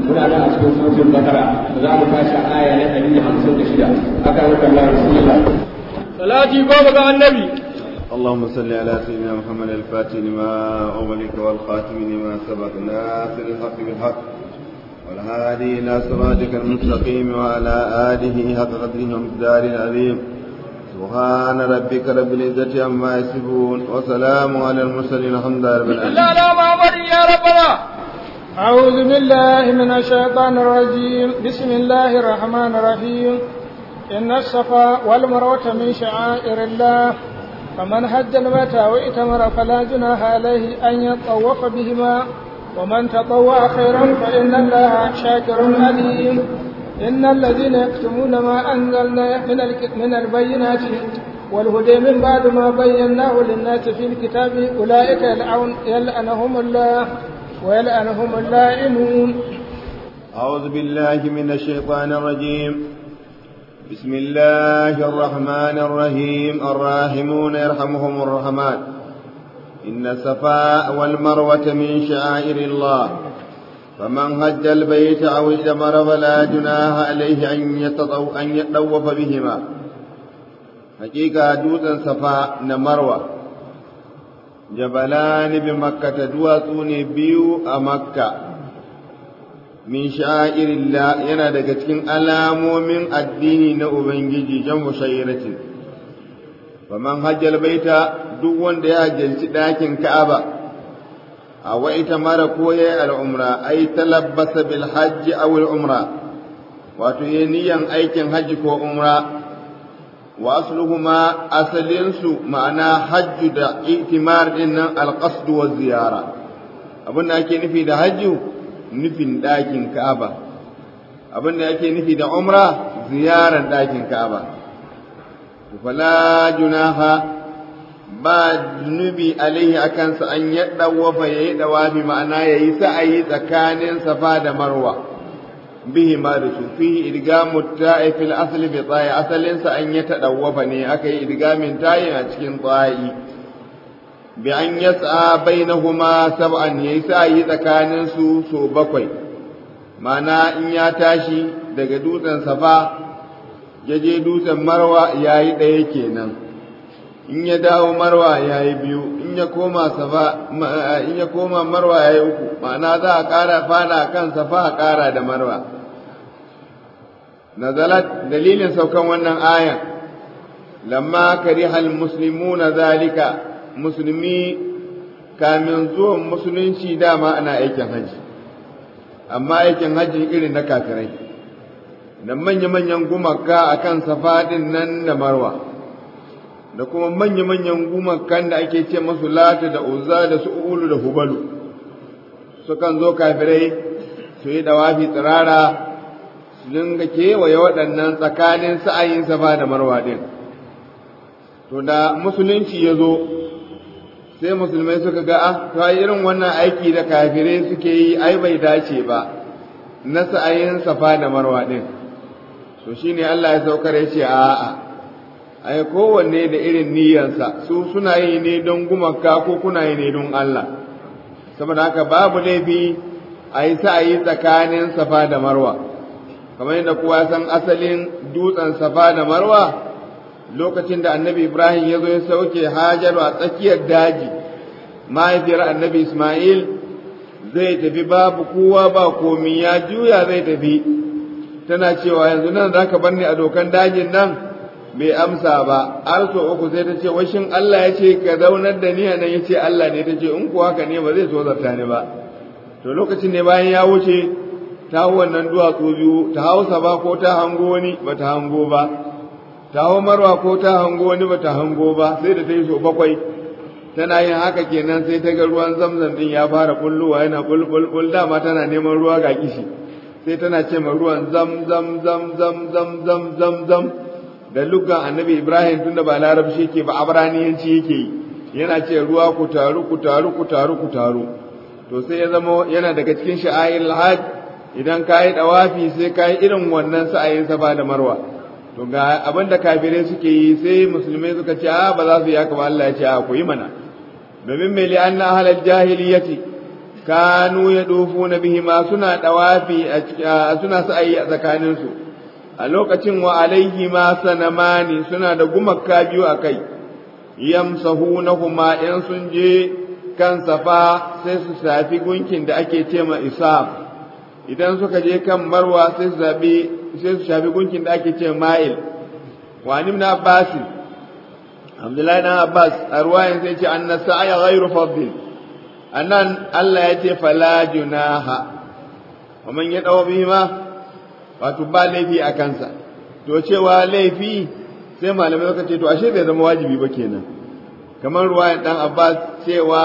muna nan a cikin suratul bakara za mu tashi a aya na 156 aka rika Allah bismillah salati goma ga annabi اللهم صل على سيدنا محمد الفاتح لما أغلق والخاتم لما سبق ناصر الحق بالحق والهادي إلى صراطك المستقيم وعلى آله حق قدره ومقدار العظيم سبحان ربك رب العزة عما يصفون وسلام على المرسلين الحمد لله رب العالمين لا لا محمد يا ربنا أعوذ بالله من الشيطان الرجيم بسم الله الرحمن الرحيم إن الصفا والمروة من شعائر الله فمن حج البيت وائتمر فلا جناح عليه أن يطوف بهما ومن تطوع خيرا فإن الله شاكر عليم إن الذين يكتمون ما أنزلنا من من البينات والهدى من بعد ما بيناه للناس في الكتاب أولئك يلعن يلعنهم الله ويلعنهم اللائمون أعوذ بالله من الشيطان الرجيم بسم الله الرحمن الرحيم الراحمون يرحمهم الرحمن إن الصفاء والمروة من شعائر الله فمن هج البيت أو اعتمر فلا جناح عليه أن يتطو أن يتطوف بهما حقيقة دوتا صفاء نمروة جبلان بمكة دواتون بيو أمكة min sha'irillah yana daga cikin alamomin addini na Ubangiji jan mushayyaratin. Faman hajjal baita duk wanda ya hajjalci ɗakin Ka'aba, a wa'ita mara ko ya yi al'umra, ai talabbasa bil hajji awul umra, wato ya niyan aikin hajji ko umra, wa asluhuma asalinsu ma'ana hajju da itimar ɗin nan alƙasdu wa ziyara. Abin da ake nufi da hajju, nufin ɗakin Ka'aba abin da yake nufi da umra ziyarar ɗakin Ka'aba fala junaha ba zunubi alaihi akan sa an ya dawafa yayi dawafi ma'ana yayi sa'ayi tsakanin safa da marwa bihi ma da su fihi idgamu ta'i fil asli bi ta'i asalin sa an ya tadawafa ne aka yi idgamin ta'i a cikin ta'i bi an yasa bainahuma sab'an yayi sa'ayi tsakanin su so bakwai mana in ya tashi daga dutsen safa ya je dutsen marwa yayi ɗaya kenan in ya dawo marwa yayi biyu in ya koma safa in ya koma marwa yayi uku ma'ana za a ƙara fada kan safa a ƙara da marwa nazalat dalilin saukan wannan ayan lamma karihal muslimuna zalika musulmi kamin zuwan musulunci dama ana aikin haji amma aikin haji irin na kafirai da manya-manyan gumaka a kan safadin nan da marwa da kuma manya-manyan gumakan da ake ce masu lata da uzza da su ulu da hubalu sukan zo kafirai su yi dawafi tsirara su dinga kewaye waɗannan tsakanin sa'ayin safa da marwa ɗin to da musulunci ya zo sai musulmai suka ga ah to irin wannan aiki da kafirai suke yi ai bai dace ba na sa'ayin safa da marwa din to shine Allah ya saukar ya ce a'a ai kowanne da irin niyyarsa su suna yi ne don gumaka ko kuna yi ne don Allah saboda haka babu laifi a yi sa'ayi tsakanin safa da marwa kamar yadda kowa san asalin dutsen safa da marwa lokacin da annabi Ibrahim ya zo ya sauke Hajaru a tsakiyar daji mahaifiyar annabi Ismail zai tafi babu kowa ba komi ya juya zai tafi tana cewa yanzu nan za ka bar ni a dokan dajin nan bai amsa ba har so uku sai ta ce washin Allah ya ce ka zaunar da ni a nan ya ce Allah ne ta ce in kuwa haka ne ba zai so zarta ni ba to lokacin ne bayan ya wuce ta hau wannan duwatsu biyu ta hausa ba ko ta hango wani ba ta hango ba ta hau marwa ko ta hango wani ba ta hango ba sai da ta yi so bakwai tana yin haka kenan sai ta ga ruwan zamzam din ya fara kulluwa yana bulbul dama tana neman ruwa ga kishi sai tana ce ma ruwan zam zam zam zam zam zam zam zam da lugan annabi ibrahim tunda ba larabci yake ba abraniyanci yake yi yana ce ruwa ku taru ku taru ku taru ku taru to sai ya zama yana daga cikin sha'air hajj idan ka yi dawafi sai ka yi irin wannan sa'ayin safa da marwa to ga abin da kafirai suke yi sai musulmai suka ce a ba za su yi haka ba Allah ya ce a ku yi mana domin mai li'anna ahlal jahiliyyati kanu ya dofu na bihima suna dawafi suna sa'ayi a tsakaninsu a lokacin wa alaihi ma sanamani suna da gumakka biyu a kai yamsahunahuma in sun je kan safa sai su shafi gunkin da ake ce ma isaf idan suka je kan marwa sai su zabi sai su shafi gunkin da ake ce ma'il wa ibn abbas abdullahi dan abbas a ruwayan sai ce anna sa'aya ghairu fadl annan Allah ya ce fala junaha wa man yadaw bihima wato ba laifi a kansa to cewa laifi sai malamai suka ce to ashe bai zama wajibi ba kenan kamar ruwayan dan Abbas cewa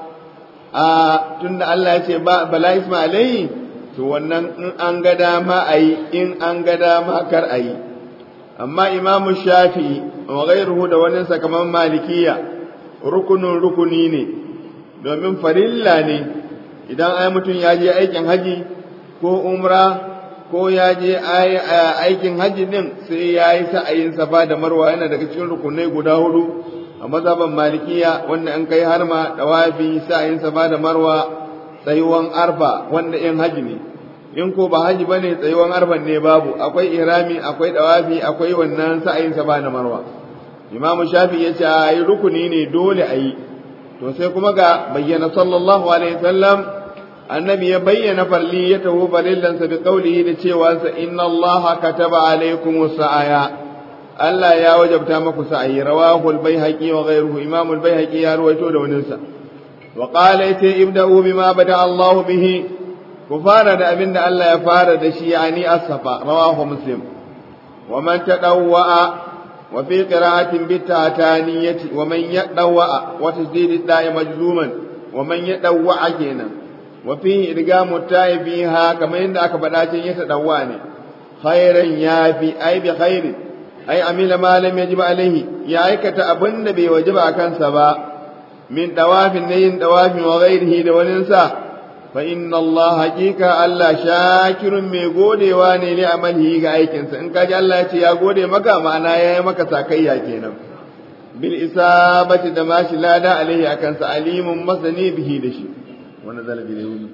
a tunda Allah ya ce ba bala isma alai to wannan in an ga dama ayi in an ga dama kar ayi amma Imam Shafi'i wa ghayruhu da wani kamar Malikiya rukunun rukuni ne domin farilla ne idan ai mutum ya je aikin haji ko umra ko ya je aikin hajji din sai ya yi sa'ayin safa da marwa yana daga cikin rukunai guda hudu a mazhaban malikiya wanda an kai har ma dawafi sa'ayin safa da marwa tsayuwan arfa wanda in hajji ne in ko ba hajji bane tsayuwan arfan ne babu akwai ihrami akwai dawafi akwai wannan sa'ayin safa da marwa imamu shafi ya ce a yi rukuni ne dole a yi to sai kuma ga bayyana sallallahu alaihi wasallam annabi ya bayyana farli ya taho farillansa bi qaulihi da cewa sa inna allaha kataba alaikum sa'aya Allah ya wajabta maku sa'ayi rawahu al-baihaqi wa ghayruhu imam al-baihaqi ya ruwaito da wannan sa wa qala ita ibda'u bima bada Allah bihi ku fara da abin da Allah ya fara da shi yani as-safa rawahu muslim wa man tadawwa wa fi qira'atin bi tataniyati wa man yadawwa wa tajdid da'i majzuman wa man yadawwa kenan وفيه إدغام التاء فيها كما عند أكبر يتدواني خيرا يافي أي بخير أي عمل ما لم يجب عليه يا أيكة أبن نبي وجب أكن سبا من دواف النين دواف وغيره دوننسا فإن الله حقيقة ألا شاكر مي غودي واني لعمله كأيكنسا إن كاج الله يا غودي مكا معنا يا مكا ساكيا كينا بالإصابة دماش لا دا عليه أكنسا عليم مسني به دشي ونزل باليهود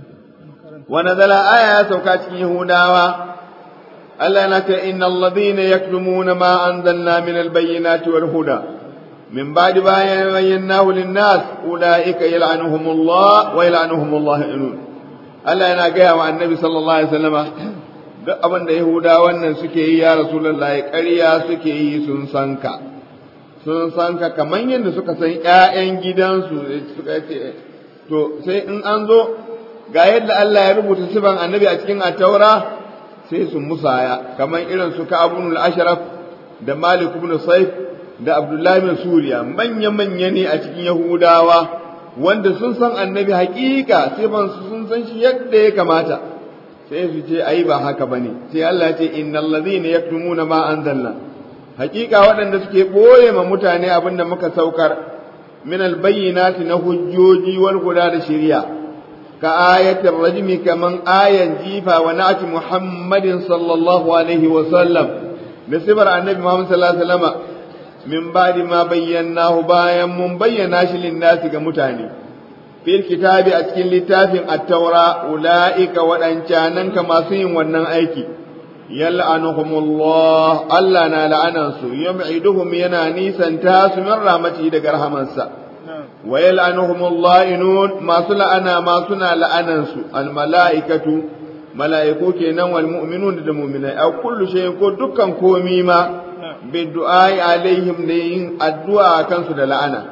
ونزل آية سوكات يهوداوا ألا نك إن الذين يكتمون ما أنزلنا من البينات والهدى من بعد ما بيناه للناس أولئك يلعنهم الله ويلعنهم الله إنون ألا أنا جاء مع النبي صلى الله عليه وسلم duk abin da Yahudawan nan suke yi ya Rasulullahi ƙarya suke yi sun san ka sun san ka kamar yadda suka san ƴaƴan gidansu suka ce to sai in an zo ga yadda Allah ya rubuta sifan annabi a cikin ataura sai su musaya kamar irin su Ka'abun al-Ashraf da Malik ibn Saif da Abdullah bin Suriya manya manya ne a cikin Yahudawa wanda sun san annabi hakika sifan su sun san shi yadda ya kamata sai su ce ai ba haka bane sai Allah ya ce innal ladhina yaktumuna ma anzalna hakika waɗanda suke boye ma mutane abinda muka saukar من البينات نهجوجي والهدى لشريعة كآية الرجم كمن آية جيفا ونعت محمد صلى الله عليه وسلم لسبر النبي محمد صلى الله عليه وسلم من بعد ما بيناه بايا من بيناش للناس كمتاني في الكتاب أتكين لتاف التوراة أولئك وأنشانا كما سين ونن أيكي يلعنهم الله ألا نالعننسو يبعدهم ينا نيسا تاس من رحمته دقر همنسا ويلعنهم الله إنون ما سلا أنا ما سنا لعننسو الملائكة ملائكو كينا والمؤمنون المؤمنين أو كل شيء كو دكان كوميما بالدعاء عليهم لين الدعاء كنسو لعنة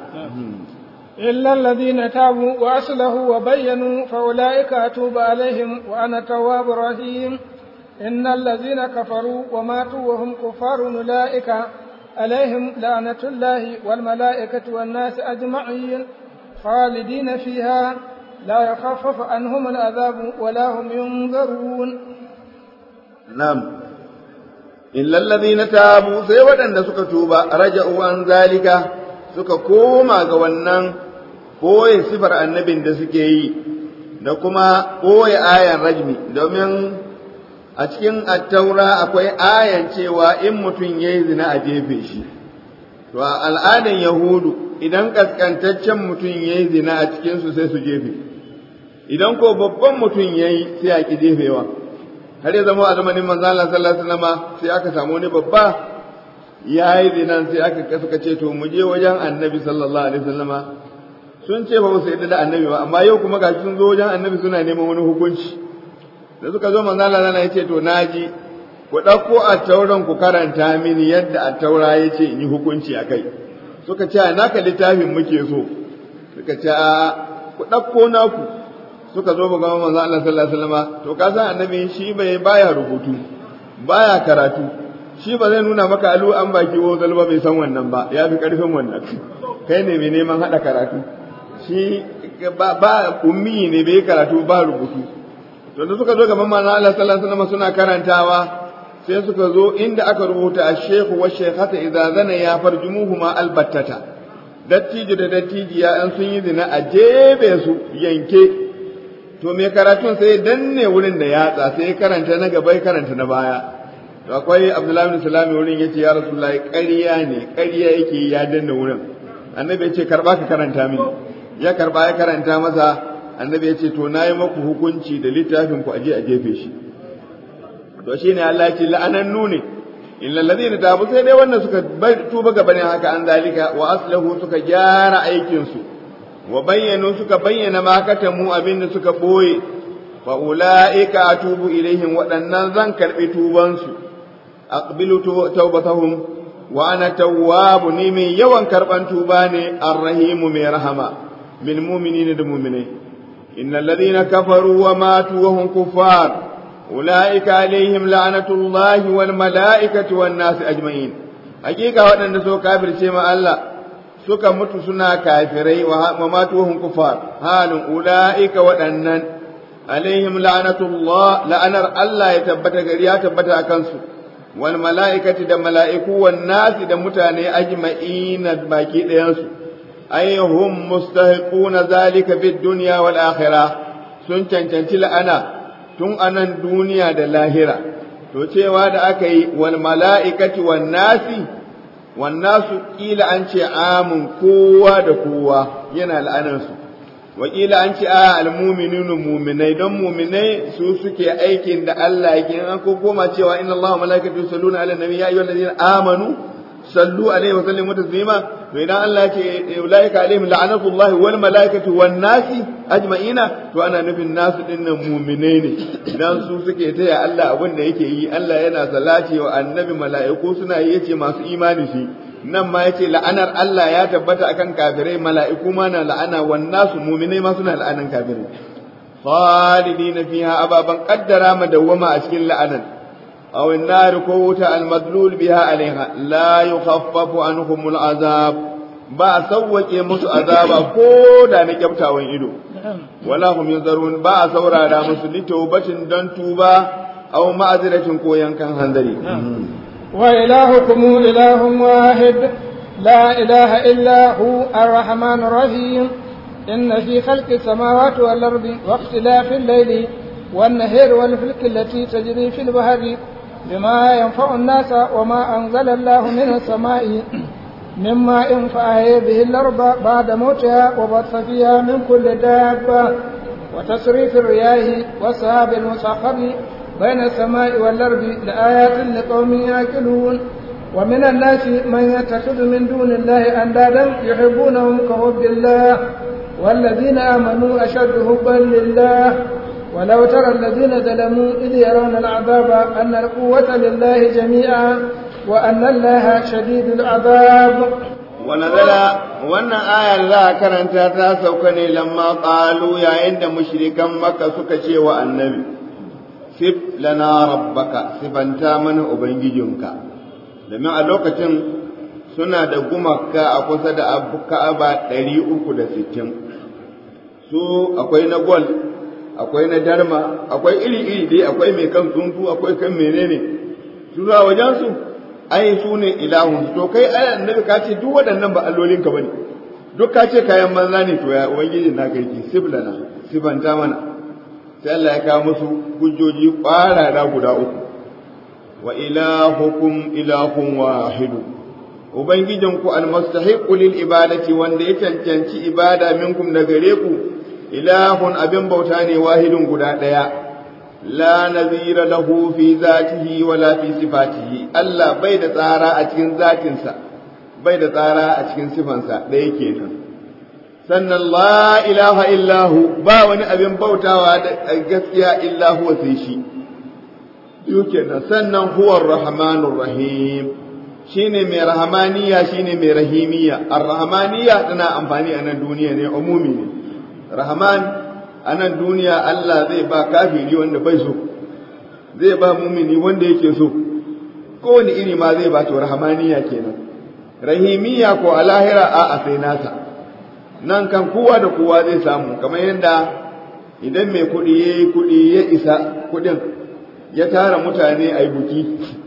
إلا الذين تابوا وأصلحوا وبينوا فأولئك أتوب عليهم وأنا التواب الرحيم إن الذين كفروا وماتوا وهم كفار أولئك عليهم لعنة الله والملائكة والناس أجمعين خالدين فيها لا يخفف عنهم العذاب ولا هم ينظرون نعم إلا الذين تابوا سيودا أن سكتوبا رجعوا عن ذلك suka koma ga wannan ɓoye sifar annabin da suke yi da kuma ɓoye ayan rajmi domin a cikin attaura akwai ayan cewa in mutum ya yi zina a jefe shi to a al'adan yahudu idan kaskantaccen mutum ya yi zina a cikinsu sai su jefe idan ko babban mutum yayi sai a ki jefewa har ya zama a zamanin manzo Allah sallallahu alaihi wasallam sai aka samu wani babba yayi dinan sai aka suka ce to mu je wajen annabi sallallahu alaihi wasallama sun ce ba su yadda da annabi ba amma yau kuma gashi sun zo wajen annabi suna neman wani hukunci da suka zo manzo Allah ya ce to naji ku ɗauko a tauran ku karanta mini yadda a taura ya ce in yi hukunci a kai suka ce a naka littafin muke so suka ce a ku ɗauko naku suka zo ga manzo Allah sallallahu alaihi wasallam to ka san annabi shi bai baya rubutu baya karatu shi ba zai nuna maka alu an baki wo zalba bai san wannan ba ya fi karfin wannan kai ne mai neman hada karatu shi ba, ba ummi ne bai karatu ba rubutu to da suka zo gaban manzo Allah sallallahu alaihi wasallam suna karantawa sai suka zo inda aka rubuta ash-shaykhu wa shaykhata idza zana ya farjumuhuma albattata dattijo da dattijiya an sun yi zina a jebe su yanke to me karatun sai danne wurin da yatsa sai karanta na gaba karanta na baya to akwai Abdullahi bin Salami wurin yace ya Rasulullahi ƙarya ne ƙarya yake ya danne wurin annabi ya ce karba ka karanta mini ya karba ya karanta masa annabi ya ce to nayi maku hukunci da littafin ku aje a jefe shi to shine Allah ya ce la'anannu ne illa alladhina tabu sai dai wannan suka tuba gaba ne haka an zalika wa aslahu suka gyara aikin su wa bayyanu suka bayyana ma katamu abinda suka boye fa ulaika atubu ilaihim waɗannan zan karbi tuban su aqbilu tawbatahum wa ana tawwabu ni mai yawan karban tuba ne arrahimu mai rahama bil mu'minina da mu'minai innal ladina kafaru wa matu wa hum kuffar ulaika alaihim la'natullahi wal malaikati wan nas ajma'in hakika waɗanda so kafirce ma Allah suka mutu suna kafirai wa matu wa hum kuffar halin ulaika waɗannan alaihim la'natullah la'anar Allah ya tabbata gari ya tabbata akan su wal mala'ikati da mala'iku wan nasi da mutane ajma'ina baki ɗayansu ayyuhum mustahiquna zalika fid dunya wal akhirah sun cancanci la'ana tun anan duniya da lahira to cewa da aka yi wal mala'ikati wan nasi wan nasu kila an ce amun kowa da kowa yana la'anarsu wakila an ce a almumininu muminai don muminai su suke aikin da Allah yake an ko koma cewa inna Allah wa malaikatu yusalluna ala nabi ya ayyuhal ladina amanu sallu alaihi wa sallimu taslima to idan Allah ya ce ulaika alaihim la'natullahi wal malaikatu wan nasi ajma'ina to ana nufin nasu dinnan muminai ne idan su suke taya Allah abin da yake yi Allah yana salati wa annabi mala'iku suna yi yace masu imani shi nan ma yace la'anar Allah ya tabbata akan kafirai mala'iku ma na la'ana wan nasu mu'minai ma suna la'anan kafirai khalidina fiha ababan qaddara madawama a cikin la'anan aw an-nar ko wuta al-madlul biha alaiha la yukhaffafu anhum al-azab ba sawwake musu azaba ko da na kyaftawan ido wala hum yunzarun ba saurara musu litawbatin dan tuba aw ma'aziratin ko yankan hanzari وإلهكم إله واحد لا إله إلا هو الرحمن الرحيم إن في خلق السماوات والأرض واختلاف الليل والنهر والفلك التي تجري في البحر بما ينفع الناس وما أنزل الله من السماء من ماء فأحيا به الأرض بعد موتها وبث فيها من كل دابة وتصريف الرياح والسحاب المسخر بين السماء والأرض لآيات لقوم يعقلون ومن الناس من يتخذ من دون الله أندادا يحبونهم كحب الله والذين آمنوا أشد حبا لله ولو ترى الذين ظلموا إذ يرون العذاب أن القوة لله جميعا وأن الله شديد العذاب ونزل wannan ayar za a karanta ta sauka ne lamma qalu yayin da mushrikan makka suka ce wa annabi sif lana rabbaka sifanta mana ubangijinka domin a lokacin suna da gumaka a kusa da ka'aba ɗari uku da sittin su akwai na gol akwai na darma akwai iri-iri dai akwai mai kan tsuntsu akwai kan menene su zuwa wajensu ai su ne ilahun to kai ai annabi ka ce duk waɗannan ba allolin ka bane duk ka ce kayan manza ne to ya ubangiji na kai ki siblana sibanta mana sai Allah ya kawo musu hujjoji ƙwarara guda uku wa ilahukum ilahun wahidu ubangijinku almustahiqu lil ibadati wanda ya cancanci ibada minkum da gare ku ilahun abin bauta ne wahidun guda ɗaya la nazira lahu fi zatihi wala fi sifatihi Allah bai da tsara a cikin zatinsa bai da tsara a cikin sifansa ɗaya kenan sannan la ilaha illahu ba wani abin bautawa da gaskiya illa huwa sai shi biyu kenan sannan huwa rahmanur rahim shine mai rahamaniya shine mai rahimiya ar-rahmaniya tana amfani a nan duniya ne umumi ne rahman a nan duniya Allah zai ba kafiri wanda bai so zai ba mumini wanda yake so kowane iri ma zai ba to rahmaniya kenan rahimiya ko a lahira a a sai nasa nan kan kowa da kowa zai samu kamar yadda idan mai kuɗi ya yi kuɗi ya isa kuɗin ya tara mutane a yi buki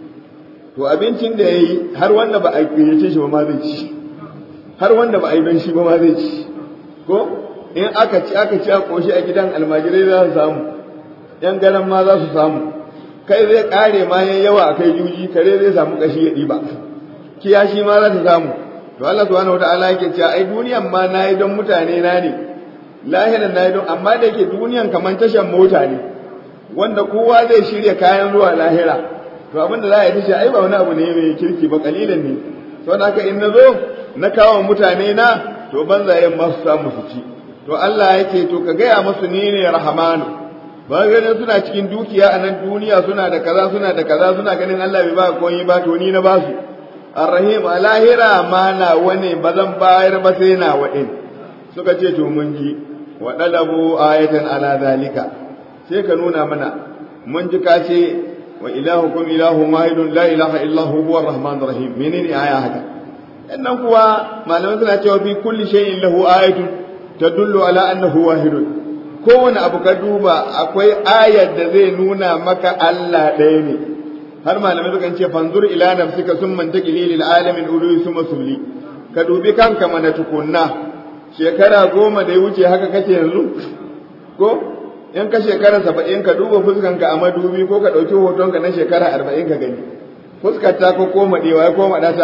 to abincin da ya yi har wanda ba a gayyace shi ba ma zai ci har wanda ba a yi don shi ba ma zai ci ko in aka ci aka ci a koshi a gidan almajirai za su samu yan garan ma za su samu kai zai kare ma yayi yawa a kai juji kare zai samu kashi ya ɗiba kiyashi ma za ta samu to Allah subhanahu wataala yake cewa ai duniyan ma nayi don mutane na ne lahiran nayi don amma da yake duniyan kaman tashan mota ne wanda kowa zai shirya kayan zuwa lahira to abin da za a yi tashi ai ba wani abu ne mai kirki ba kalilan ne saboda haka in na zo na kawo mutane na to banzayen ma su samu su ci to Allah yake to ka gaya musu ni ne rahamanu ba ganin suna cikin dukiya a nan duniya suna da kaza suna da kaza suna ganin Allah bai ba komai ba to ni na ba su arrahim a lahira ma na wane ba zan bayar ba sai na waɗin suka ce to mun ji wa dalabu ayatan ala zalika sai ka nuna mana mun ji ka ce wa ilahukum ilahun wahidun la ilaha illa huwa arrahmanur rahim menene aya haka sannan kuwa malamai suna cewa fi kulli shay'in lahu ayatun tadullu ala annahu wahidun kowane abu ka duba akwai ayar da zai nuna maka Allah ɗaya ne har malamai sukan ce fanzur ila nafsika summa taqili lil alamin ulu summa subli ka dubi kanka mana tukunna shekara goma da ya wuce haka kake yanzu ko in ka shekara saba'in ka duba fuskanka a madubi ko ka ɗauki hotonka na shekara arba'in ka gani fuskar ta ko koma ɗewa ya koma ɗata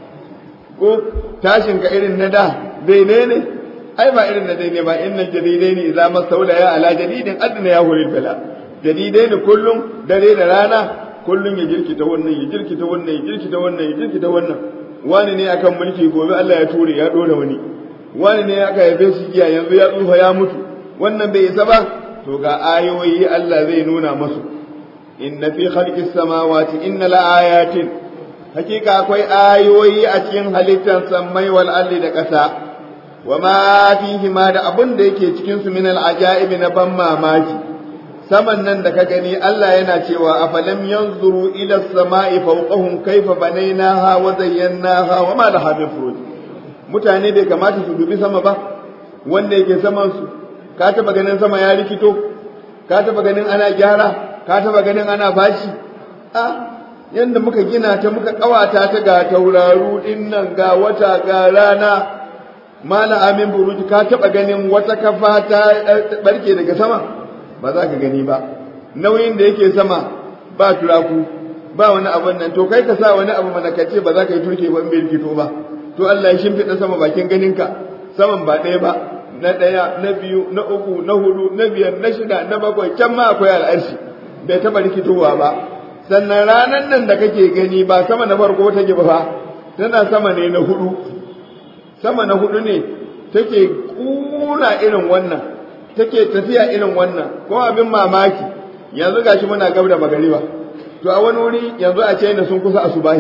ko tashinka irin na da daidai ne ai ba irin na daidai ba inna jadidai ne idza masaula ya ala jadidin adna ya hulil bala jadidai ne kullum dare da rana kullum ya jirkita wannan ya jirkita wannan ya jirkita wannan ya jirkita wannan wani ne akan mulki gobe Allah ya ture ya dora wani wani ne aka haife shi jiya yanzu ya tsufa ya mutu wannan bai isa ba to ga ayoyi Allah zai nuna masu inna fi khalqis samawati inna la ayatin hakika akwai ayoyi a cikin halittar sammai wal ardi da ƙasa wa ma fihi ma da abun da yake cikin su min al ajaibi na ban mamaki saman nan da ka gani Allah yana cewa afalam yanzuru ila samai fawqahum kayfa banaynaha wa zayyanaha wa ma laha min furuj mutane bai kamata su dubi sama ba wanda yake saman su ka taba ganin sama ya rikito ka taba ganin ana gyara ka taba ganin ana bashi a yanda muka gina ta muka kawata ta ga tauraru din nan ga wata ga rana mala amin buruji ka taba ganin wata kafa ta barke daga sama ba za ka gani ba nauyin da yake sama ba turaku ba wani abun nan to kai ka sa wani abu mana kace ba za ka yi turke ba in bai rikito ba to Allah ya shimfiɗa sama bakin ganinka saman ba ɗaya ba na ɗaya na biyu na uku na hudu na biyar na shida na bakwai can ma akwai al'arshi bai taɓa rikitowa ba sannan ranar nan da kake gani ba sama na farko take ba fa tana sama ne na hudu sama na hudu ne take kuna irin wannan take tafiya irin wannan ko abin mamaki yanzu gashi muna gab da magariba to a wani wuri yanzu a China sun kusa asubahi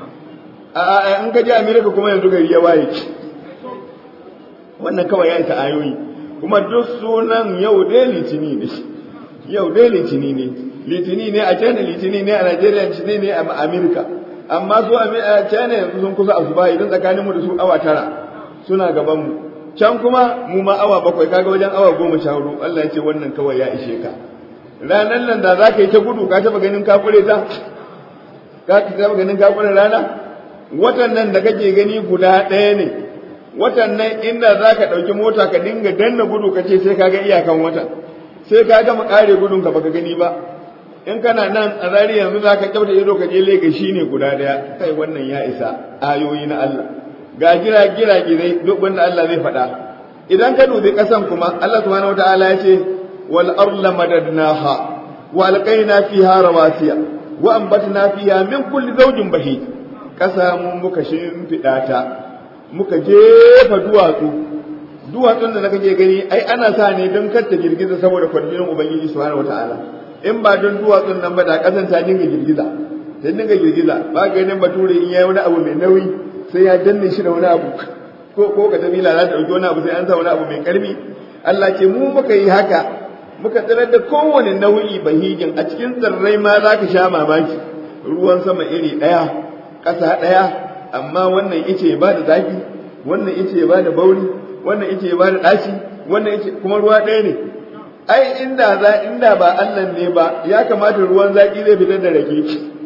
a a in ka je America kuma yanzu gari ya waye wannan kawai ya ta ayoyi kuma duk sunan yau dai litini ne yau dai litini ne litini ne a China litini ne a Nigeria litini ne a America amma su a China yanzu sun kusa asuba idan tsakanin mu da su awa tara suna gaban mu can kuma mu ma awa bakwai kaga wajen awa goma sha hudu Allah ya ce wannan kawai ya ishe ka ranan nan da za ka yi ta gudu ka taba ganin ka kure ta ka taba ganin ka kure rana watan nan da kake gani guda ɗaya ne watan nan inda za ka ɗauki mota ka dinga danna gudu ka ce sai ka ga iyakan watan sai ka gama ƙare gudun ka baka gani ba in kana nan a zari yanzu za ka kyauta ido ka je lega shi ne guda ɗaya kai wannan ya isa ayoyi na Allah ga gira gira girai duk wanda Allah zai faɗa idan ka dubi ƙasan kuma Allah subhanahu wataala ya ce wal arla madadnaha wa alqaina fiha rawasiya wa anbatna fiha min kulli zawjin bahij ƙasa mu muka shimfiɗa ta muka jefa duwatsu duwatsun da kake gani ai ana sa ne don kar ta girgiza saboda kwarjinin ubangiji subhanahu wataala in ba don duwatsun nan ba da ƙasan ta dinga girgiza ta dinga girgiza ba ganin bature in yayi wani abu mai nauyi sai ya danne shi da wani abu ko ko ka tabi lalata dauki wani abu sai an sa wani abu mai karfi Allah ce mu muka yi haka muka tsirar da kowane nau'i bahijin a cikin tsirrai ma za ka sha mamaki ruwan sama iri ɗaya ƙasa ɗaya amma wannan ice ba da zafi wannan ice ba da bauri wannan ice ba da ɗaci wannan ice kuma ruwa ɗaya ne ai inda za inda ba Allah ne ba ya kamata ruwan zaki zai fitar da rake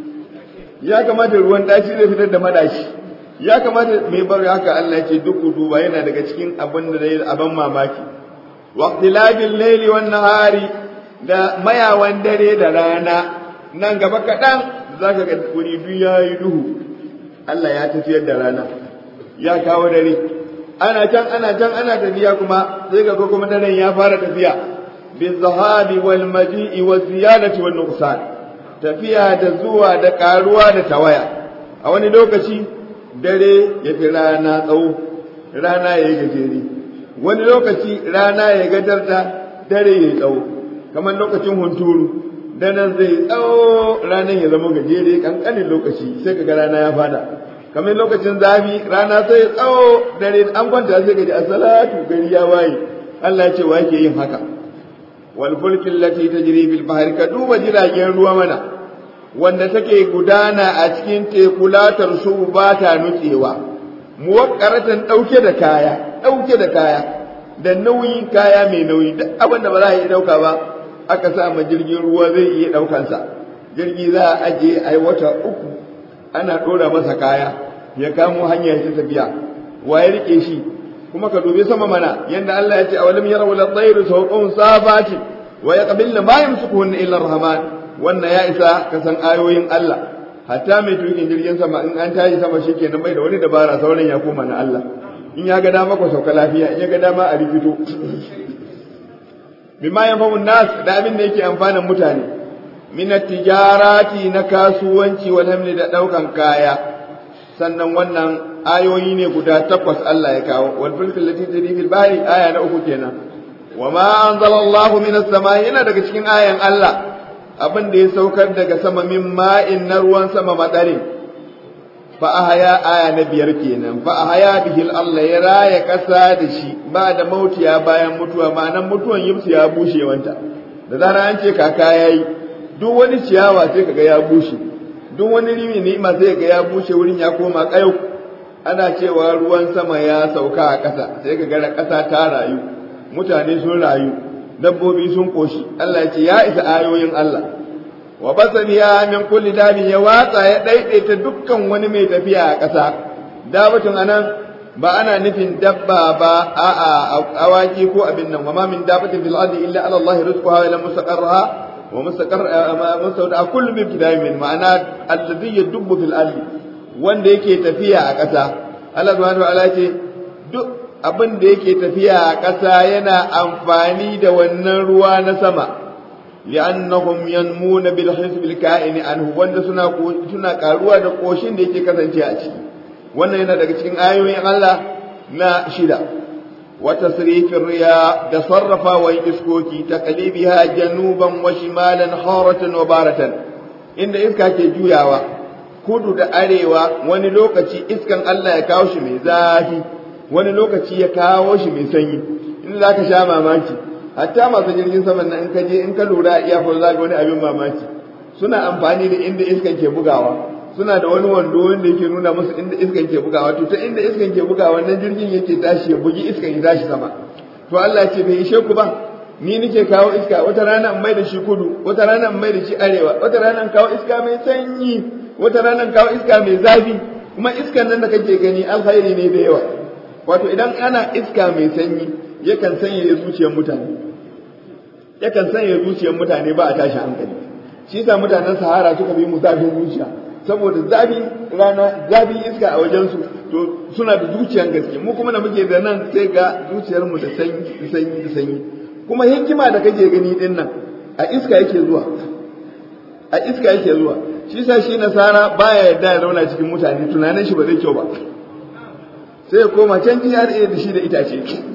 ya kamata ruwan ɗaci zai fitar da madashi ya kamata mai bar haka Allah ya ce duk duba yana daga cikin abin da zai aban mamaki waqtilabil layli wan nahari da mayawan dare da rana nan gaba kaɗan zaka ga wuri duk yayi duhu Allah ya tafiyar da rana ya kawo dare ana can ana can ana tafiya kuma sai ga kuma daren ya fara tafiya bin zahabi wal maji'i wa ziyadati wan nuqsan tafiya da zuwa da karuwa da tawaya a wani lokaci dare ya fi rana tsawo rana ya yi gajere wani lokaci rana ya gajarta dare ya yi tsawo kamar lokacin hunturu daren zai tsawo ranar ya zama gajere kankanin lokaci sai ka ga rana ya fada kamar lokacin zafi rana sai tsawo dare an kwanta sai gaji asalatu gari ya waye Allah ya ce wa yake yin haka wal fulkin lati tajri bil bahr ka duba jiragen ruwa mana wanda take gudana a cikin teku latar su ba ta nutsewa muwakkaratan dauke da kaya dauke da kaya da nauyin kaya mai nauyi duk abin da ba za a iya dauka ba aka sa ma jirgin ruwa zai iya daukansa jirgi za a ajiye ai wata uku ana ɗora masa kaya ya kamo hanya ta tafiya wa ya rike shi kuma ka dubi sama mana yanda Allah ya ce awalam yaraw la tayru sawqun sabati wa yaqbilna ma yamsukuhunna illa rahman wannan ya isa ka san ayoyin Allah hatta mai tukin jirgin sama in an tashi sama shikenan bai da wani dabara sauran ya koma na Allah in ya ga dama ko sauka lafiya in ya ga dama a rikito bima yanfa'u nas da abin da yake amfanin mutane min tijarati na kasuwanci wal hamli da daukan kaya sannan wannan ayoyi ne guda takwas Allah ya kawo wal fulkil lati tajri fil bahri aya na uku kenan wa ma anzalallahu minas samai yana daga cikin ayan Allah abin da ya saukar daga sama min ma'in na ruwan sama madarin fa ahaya aya na biyar kenan fa ahaya bihil Allah ya raya kasa da shi ba da mautiya bayan mutuwa ma'anan mutuwan yimsu ya bushe wanta da zara an ce kaka yayi duk wani ciyawa sai kaga ya bushe duk wani rimi ni'ima sai kaga ya bushe wurin ya koma kayau ana cewa ruwan sama ya sauka a ƙasa sai kaga ƙasa ta rayu mutane sun rayu dabbobi sun koshi Allah ya ce ya isa ayoyin Allah wa basaniya min kulli dabin ya watsa ya daidaita dukkan wani mai tafiya a ƙasa dabatun anan ba ana nufin dabba ba a'a awaki ko abin nan wa ma min dabatin fil ardi illa ala Allah rizquha wa ila mustaqarraha wa mustaqar mustawda kullu bi ibtida'in ma'ana alladhi yadubbu fil ardi wanda yake tafiya a ƙasa Allah subhanahu wa ta'ala ce duk abin da yake tafiya a ƙasa yana amfani da wannan ruwa na sama li'annahum yanmuna bil hisb al ka'in anhu wanda suna suna karuwa da koshin da yake kasance a ciki wannan yana daga cikin ayoyin Allah na shida wa tasrifir riya da sarrafa wa iskoki taqlibiha januban wa shimalan haratan wa baratan inda iska ke juyawa kudu da arewa wani lokaci iskan Allah ya kawo shi mai zafi wani lokaci ya kawo shi mai sanyi in za ka sha mamaki hatta masu jirgin saman nan in ka je in ka lura iya fa za ga wani abin mamaki suna amfani da inda iskan ke bugawa suna da wani wando wanda yake nuna musu inda iskan ke bugawa to ta inda iskan ke bugawa wannan jirgin yake tashi ya bugi iskan ya tashi sama to Allah ce bai ishe ku ba ni nake kawo iska wata rana in mai da shi kudu wata rana in mai da shi arewa wata rana in kawo iska mai sanyi wata rana in kawo iska mai zafi kuma iskan nan da kake gani alkhairi ne da yawa wato idan ana iska mai sanyi yakan sanya zuciyar mutane yakan sanya zuciyar mutane ba a tashi hankali shi yasa mutanen sahara suka bi mu zafin zuciya saboda zafi rana zafi iska a wajensu to suna da zuciyar gaske mu kuma da muke da nan sai ga zuciyar mu da sanyi da sanyi da sanyi kuma hikima da kake gani din nan a iska yake zuwa a iska yake zuwa shi sa shi nasara baya yarda ya zauna cikin mutane tunanin shi ba zai kyau ba sai ya koma can GRA da shi da itace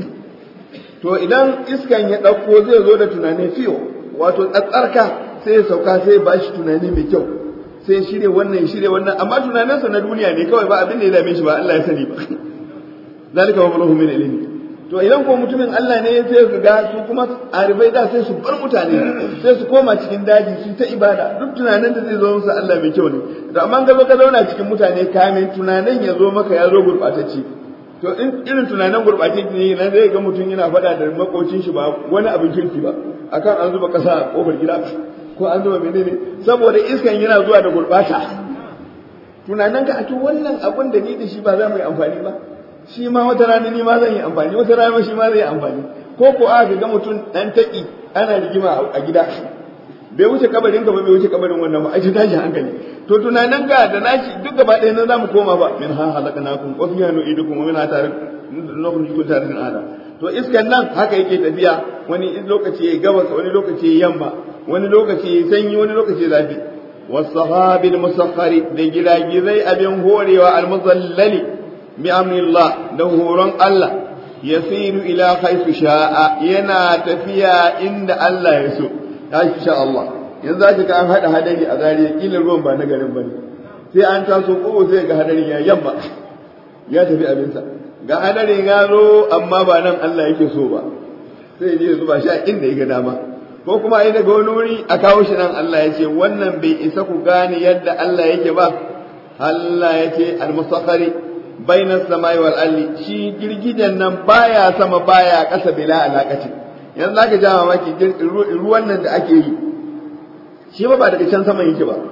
to idan iskan ya ɗauko zai zo da tunani fiyo wato tsatsarka sai ya sauka sai ya bashi tunani mai kyau sai shirye wannan ya shirye wannan amma tunaninsa na duniya ne kawai ba abin da ya dame shi ba Allah ya sani ba zalika wa buluhu min ilmi to idan ko mutumin Allah ne sai ka ga su kuma arifai da sai su bar mutane sai su koma cikin daji su ta ibada duk tunanin da zai zo musu Allah mai kyau ne to amma ka zo ka zauna cikin mutane kamin tunanin ya zo maka ya zo gurbatacce to in irin tunanin gurbatacce ne nan zai ga mutum yana faɗa da makocin shi ba wani abin kirki ba akan an zuba kasa a kofar gida ko an zuba menene saboda iskan yana zuwa da gurbata tunanin ka a to wannan abin da ni da shi ba za mu yi amfani ba shi ma wata rana ni ma zan yi amfani wata rana shi ma zai yi amfani ko ko aka ga mutum dan taki ana rigima a gida bai wuce kabarin ka ba bai wuce kabarin wannan ba a ji tashi hankali to tunanin ka da nashi duk gaba ɗaya nan zamu koma ba min ha halaknakum wa fiha nu'idukum wa min ha tarik nukhrijukum tarikan ada to iskan nan haka yake tafiya wani lokaci ya gabas wani lokaci ya yamma wani lokaci ya sanyi wani lokaci ya zafi wasahabil musakhari da giragizai abin horewa almuzallali bi amrillah da horon Allah yasiru ila haifu sha'a yana tafiya inda Allah ya so ya sha Allah yanzu za ka an haɗa hadari a zariya kila ruwan ba na garin bane sai an taso ko sai ga hadarin ya yamma ya tafi abinsa ga hadarin ya zo amma ba nan Allah yake so ba sai je zuba shi a inda ya ga dama ko kuma ai daga wani wuri a kawo shi nan Allah ya ce wannan bai isa ku gane yadda Allah yake ba Allah ya ce al-musakhari bainas samai wal ardi shi girgijen nan baya sama baya ƙasa bila alaqati yanzu zaka ja mamaki ruwan nan da ake yi shi ba ba daga can saman yake ba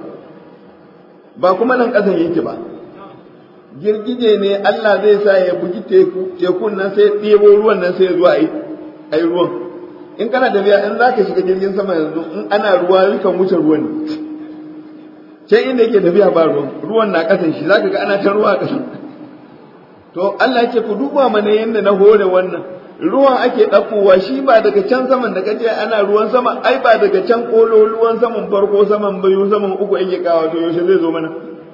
ba kuma nan ƙasan yake ba girgije ne Allah zai sa ya bugi teku tekun nan sai ɗebo ruwan nan sai ya zo a yi ruwan in kana tafiya in za ka shiga jirgin sama yanzu in ana ruwa yakan wuce ruwan ne can inda yake tafiya ba ruwan ruwan na ƙasan shi za ka ga ana ta ruwa a ƙasan to Allah ce ku duba mana yadda na hore wannan ruwan ake ɗaukowa shi ba daga can saman da kace ana ruwan sama ai ba daga can kolo ruwan saman farko saman bayu saman uku yake kawo to yaushe zai zo mana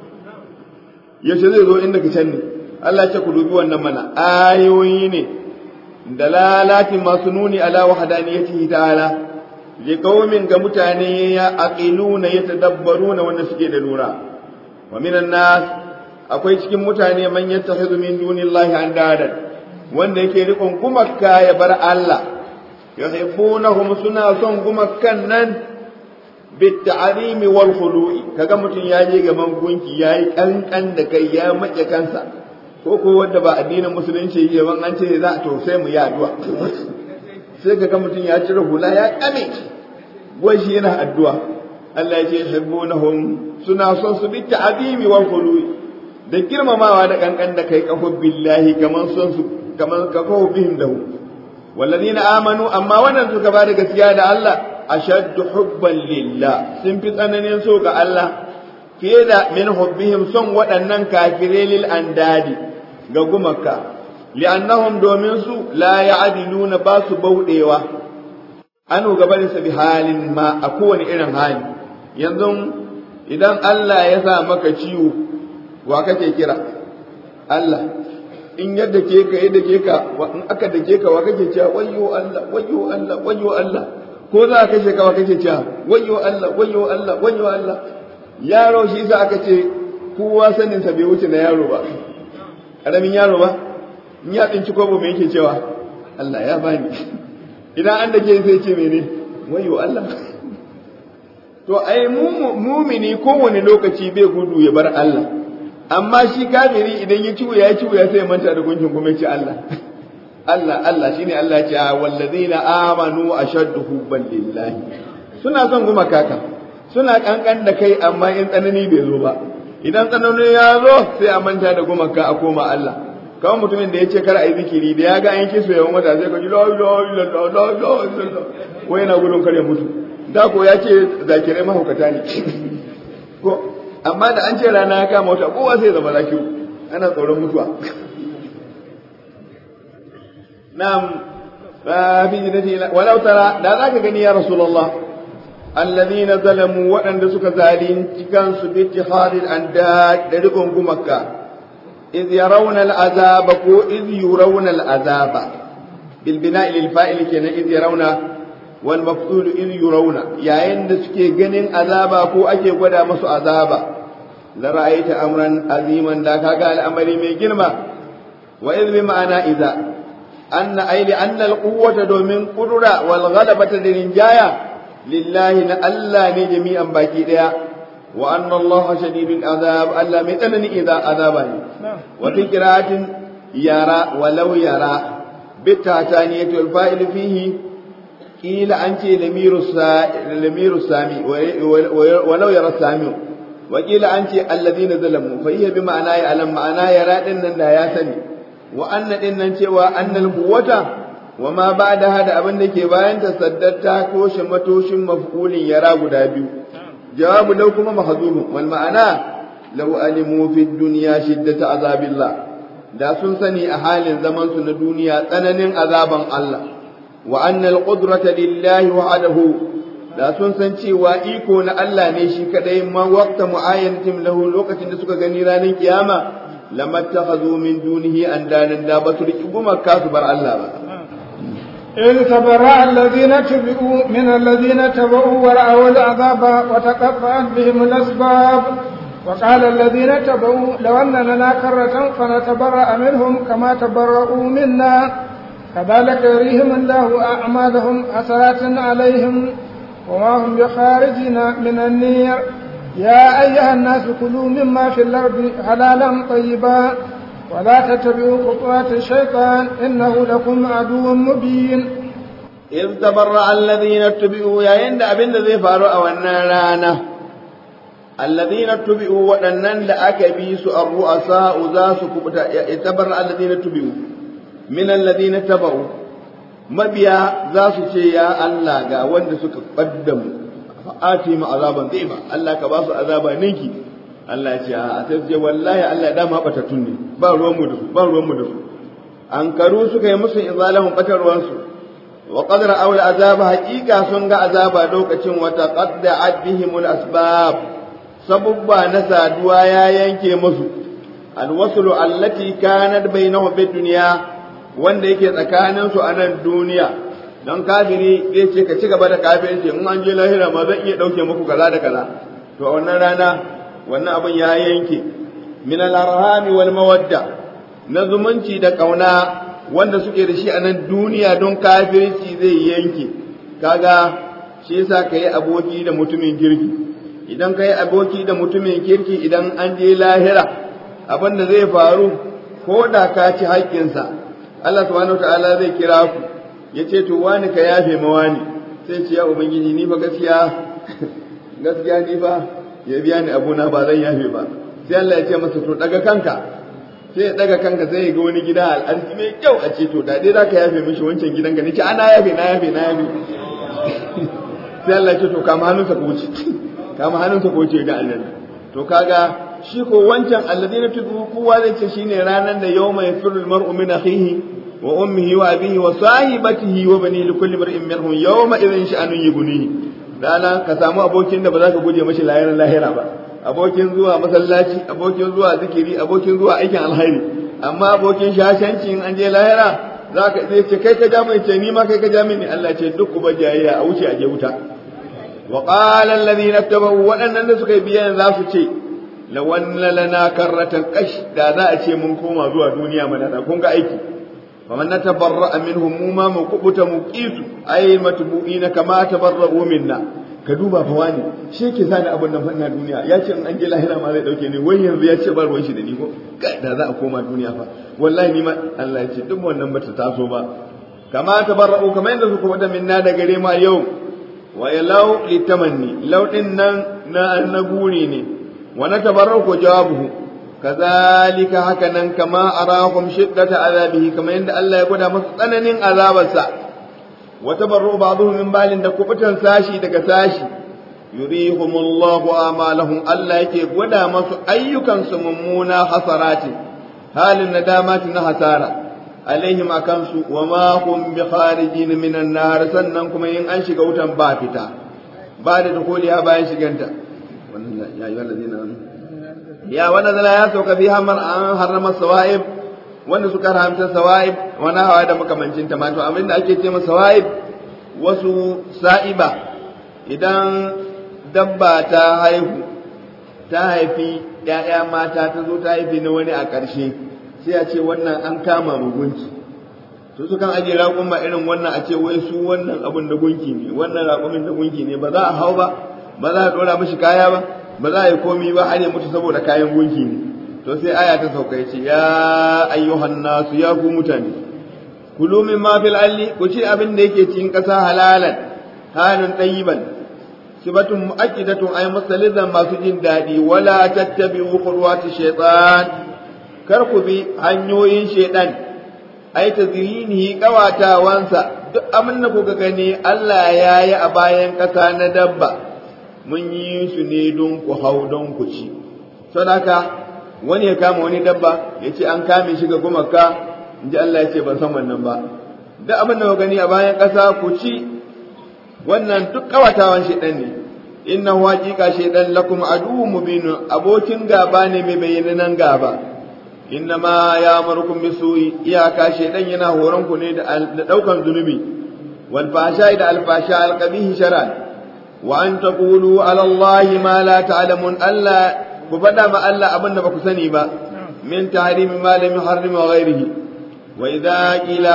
yaushe zai zo inda ka can ne Allah ce ku dubi wannan mana ayoyi ne dalalati masu nuni ala wahdaniyatihi ta'ala li qaumin ga mutane ya aqiluna yatadabbaruna wanda suke da lura wa minan nas akwai cikin mutane man yattakhidhu min dunillahi andadan wanda yake rikon gumakka ya bar Allah yuhibbunahum suna son gumakkan nan bitta'rimi wal khulu'i kaga mutun ya je gaban gunki yayi kankan da kai ya mace kansa ko ko wanda ba addinin musulunci yake ban an ce za to sai mu yi addu'a sai kaga mutun ya cire hula ya kame wai shi yana addu'a Allah ya ce yuhibbunahum suna son su bitta'rimi wal khulu'i da girmamawa da kankan da kai kafa billahi kaman son su kaman kafa bihim lahu walladina amanu amma wannan suka ba da gaskiya da Allah ashaddu hubban lillah sun fi tsananin so ga Allah fiye da min hubbihim son waɗannan kafirai lil andadi ga gumaka li'annahum domin su la ya'diluna ba su bauɗewa an gabanin sa bi halin ma a kowane irin hali yanzu idan Allah ya sa maka ciwo wa kake kira Allah in yadda ke ka yadda ke ka in aka dake ka wa kake cewa wayyo Allah wayyo Allah wayyo Allah ko za ka kashe ka wa kake cewa wayyo Allah wayyo Allah wayyo Allah yaro shi sa aka ce kowa sanin sa bai wuce na yaro ba karamin yaro ba in ya tsinci kobo me yake cewa Allah ya bani idan an dake sai ce mene wayyo Allah to ai mumini kowane lokaci bai gudu ya bar Allah amma shi kafiri idan ya ci ya ci ya sai manta da gunkin kuma ce Allah Allah Allah shine Allah ya ce wallazina amanu ashaddu hubban lillahi suna son guma kaka suna kankan da kai amma in tsanani bai zo ba idan tsanani ya zo sai a manta da gumaka a koma Allah kawai mutumin da ya ce kar a yi zikiri da ya ga an kiso yawan wata sai ka ji la ilaha illallah la ilaha illallah ko yana gudun kare mutu da ko ya ce zakirai mahaukata ne ko amma da an ce rana ya kama wata kowa sai zama zakiru ana tsoron mutuwa na'am fa fi jinnati walau tara da zaka gani ya rasulullah alladhina zalamu waɗanda suka zalunci kansu bi ittihadil andad da rikon gumaka iz yarawna al'azaba ko iz yurawna al'azaba bil bina'i lil fa'il kenan iz yarawna wal maf'ul iz yurawna yayin da suke ganin azaba ko ake gwada musu azaba la ra'aita amran aziman da kaga al'amari mai girma wa iz bi ma'ana idza anna ayli anna al-quwwata domin qudura wal ghalabata da rinjaya lillahi na Allah ne jami'an baki daya wa anna Allah shadidul azab Allah mai tsanani idza azaba ne wa fi qira'atin yara walau yara bitataniyatul fa'il fihi qila an ce lamiru lamiru sami walau yara sami wa qila an ce alladhina zalamu fa hiya bi ma'ana ya alam ma'ana yara din nan da ya sani wa anna din nan cewa annal quwwata wa ma ba'daha da abin da ke bayan ta saddata ko shi matoshin maf'ulin yara guda biyu jawabu law kuma mahzubun wal ma'ana law alimu fi dunya shiddata azabillah da sun sani a halin zaman su na duniya tsananin azaban Allah wa anna al qudrata lillahi wahdahu da sun san cewa iko na Allah ne shi kadai ma waqta mu'ayyanatin lahu lokacin da suka gani ranar kiyama lamattakhadhu min dunihi andanan da ba su riki gumaka su bar Allah ba إذ تبرأ الذين تبعوا من الذين تبعوا ورأوا العذاب وتقطعت بهم الأسباب وقال الذين تبعوا لو أن لنا كرة فنتبرأ منهم كما تبرؤوا منا كذلك يريهم الله أعمالهم حسرات عليهم وما هم بخارجين من النير يا أيها الناس كلوا مما في الأرض حلالا طيبا ولا تتبعوا خطوات الشيطان إنه لكم عدو مبين إذ تبرأ الذين اتبعوا يا عند أبن ذي فاروا والنارانا الذين اتبعوا وأنن لأك بيس الرؤساء ذاس كبتا تبرأ الذين اتبعوا من الذين اتبعوا mabiya za su ce ya Allah ga wanda suka ƙaddamu fa'ati ma azaban zai ba Allah ka ba su azaba ninki Allah ce a sai ce wallahi Allah dama batatun ne ba ruwan mu da su ba ruwan mu da su an karu suka yi musu izalahum batarwan su wa qadra aw azaba haqiqa sun ga azaba lokacin wa taqadda'at bihim asbab sabubba na saduwa ya yanke musu alwaslu allati kanat bainahum bid dunya wanda yake tsakanin su a nan duniya don kafiri zai ce ka ci gaba da kafirci in an je lahira ma zan iya dauke muku kaza da kaza to a wannan rana wannan abin ya yanke min al-arhami wal mawadda na zumunci da kauna wanda suke da shi a nan duniya don kafirci zai yanke kaga shi yasa kai aboki da mutumin kirki idan kai aboki da mutumin kirki idan an je lahira abin da zai faru ko da ka ci haƙƙinsa Allah subhanahu wataala zai kira ku ya ce to wani ka yafe ma wani sai ce ya ubangiji ni fa gaskiya gaskiya ni fa ya biya ni abuna ba zan yafe ba sai Allah ya ce masa to daga kanka sai ya daga kanka sai ya ga wani gida al'arki mai kyau a ce to da dai zaka yafe mishi wancan gidan ka ni ce ana yafe na yafe na yafe sai Allah ya ce to kama hannunsa ko wuce kama hannunsa ko wuce ga aljanna to kaga shi ko wancan alladina tudu kowa zai ce shine ranan da yawma yafirru almar'u min akhihi wa ummihi wa abihi wa sahibatihi wa bani likulli mar'in minhum yawma idhin sha'anun yughnihi rana ka samu abokin da ba za ka guje mashi lahirin lahira ba abokin zuwa masallaci abokin zuwa zikiri abokin zuwa aikin alhairi amma abokin shashanci in an je lahira za ka zai ce kai ka ja mai ce ni ma kai ka ja mini Allah ce duk ba jayayya a wuce a je wuta wa qala alladhina tabu waɗannan da suka yi biyan za su ce lawanna lana karratan kash da za a ce mun koma zuwa duniya mana da kun ga aiki faman natabarra minhum mu ma mu kubuta mu qisu ay matbu'ina kama tabarra'u minna ka duba fa wani shi yake sani abin nan fanna duniya ya ce in an je lahira ma zai dauke ni wai yanzu ya ce ba ruwan shi da ni ko da za a koma duniya fa wallahi ni ma Allah ya ce duk wannan bata taso ba kama tabarra'u kama yadda su kubuta minna da gare ma yau wa yalau litamanni law din nan na annaburi ne ونتبرك جوابه كذلك هكذا كما أراهم شدة عذابه كما عند الله يقول مستنن عذاب السا وتبرؤ بعضهم من بال دكوبة ساشي دك ساشي يريهم الله آمالهم الله يكي قد مس أيكم سممونا حسرات halin nadamati na hasara alaihim akan su wa ma hum bi kharijin minan nar sannan kuma in an shiga wutan ba fita ba da dukuliya bayan shiganta wannan ya yi wallazina ya wannan zala ya sauka fi hamar an harrama sawa'ib wanda suka haramta sawa'ib wani hawa da makamancin ta to abin da ake ce masa sawa'ib wasu sa'iba idan dabba ta haihu ta haifi ‘ya'ya mata ta zo ta haifi na wani a ƙarshe sai a ce wannan an kama mugunci to su kan ajiye raƙuma irin wannan a ce wai su wannan abin da gunki ne wannan raƙumin da gunki ne ba za a hau ba ba za a ɗora mishi kaya ba ba za a yi komi ba har ya mutu saboda kayan gunki ne to sai aya ta sauka ya ce ya ayyuhan nasu ya ku mutane kulu min ma fil alli ku ci abin da yake cikin ƙasa halalan halin ɗayiban sifatun mu'akkidatun ay musalizan masu jin daɗi wala tattabi'u khurwati shaytan kar ku bi hanyoyin shaytan ay tazrinihi qawatawansa duk abin da kuka gani Allah ya yi a bayan ƙasa na dabba mun yi su ne don ku hau don ku ci sadaka wani ya kama wani dabba ya ce an kame shi ga gumaka in ji Allah ya ce ban san wannan ba duk abin da kuka gani a bayan ƙasa ku ci wannan duk kawatawan shaidan ne inna haqiqa shaidan lakum aduwwun mubin abokin gaba ne mai bayyanan gaba inna ma ya'murukum bisu'i iyaka shaidan yana horon ku ne da daukan zunubi wal fasha da al fasha al qabih sharan wa an taqulu ala allahi ma la ta'lamun alla ku fada ma Allah abin da ba ku sani ba min tahrimi ma lam yuharrim wa ghairihi wa idza qila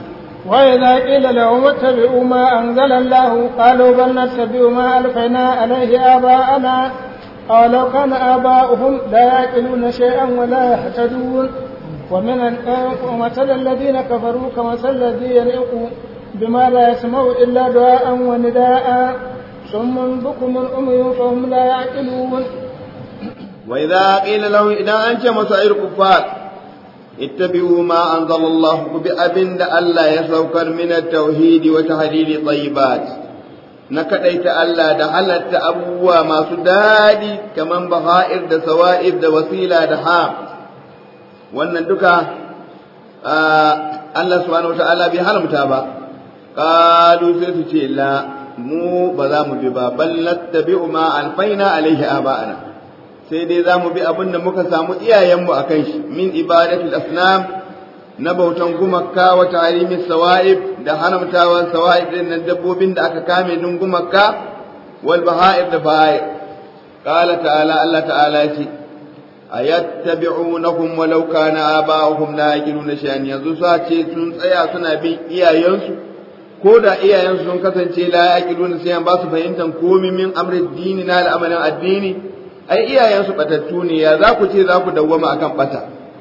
وإذا قيل لهم اتبعوا ما أنزل الله قالوا بل نتبع ما ألفينا عليه آباءنا أولو كان آباؤهم لا يعقلون شيئا ولا يهتدون ومن ومثل الذين كفروا كمثل الذي يليق بما لا يسمع إلا دعاء ونداء صم بكم أمي فهم لا يعقلون وإذا قيل لهم إذا أنت مسائر كفار اتبعوا ما أنزل الله بأبن ألا يسوكر من التوحيد وتحليل طيبات نكديت ألا دحلت أبوا ما سدادي كمن بغائر دا سوائر دا وسيلة دا حام wannan duka Allah subhanahu wa ta'ala bai haramta ba qalu sai su ce la mu ba za mu bi ba bal nattabi'u ma alfaina alaihi aba'ana sai dai za mu bi abin da muka samu iyayenmu a kan shi min ibadatul asnam na bautan gumaka wa tarimin sawa'ib da haramtawan sawa'ib din nan dabbobin da aka kame din gumaka wal baha'ir da baha'ir qala ta'ala Allah ta'ala yace ayattabi'unahum walau kana aba'uhum la yaqiluna shay'an yanzu su ce sun tsaya suna bin iyayensu ko da iyayensu sun kasance la yaqiluna shay'an ba su fahimtan komai min amrin dini na al'amarin addini ai iyayensu batattu ne ya za ku ce za ku dawwama akan bata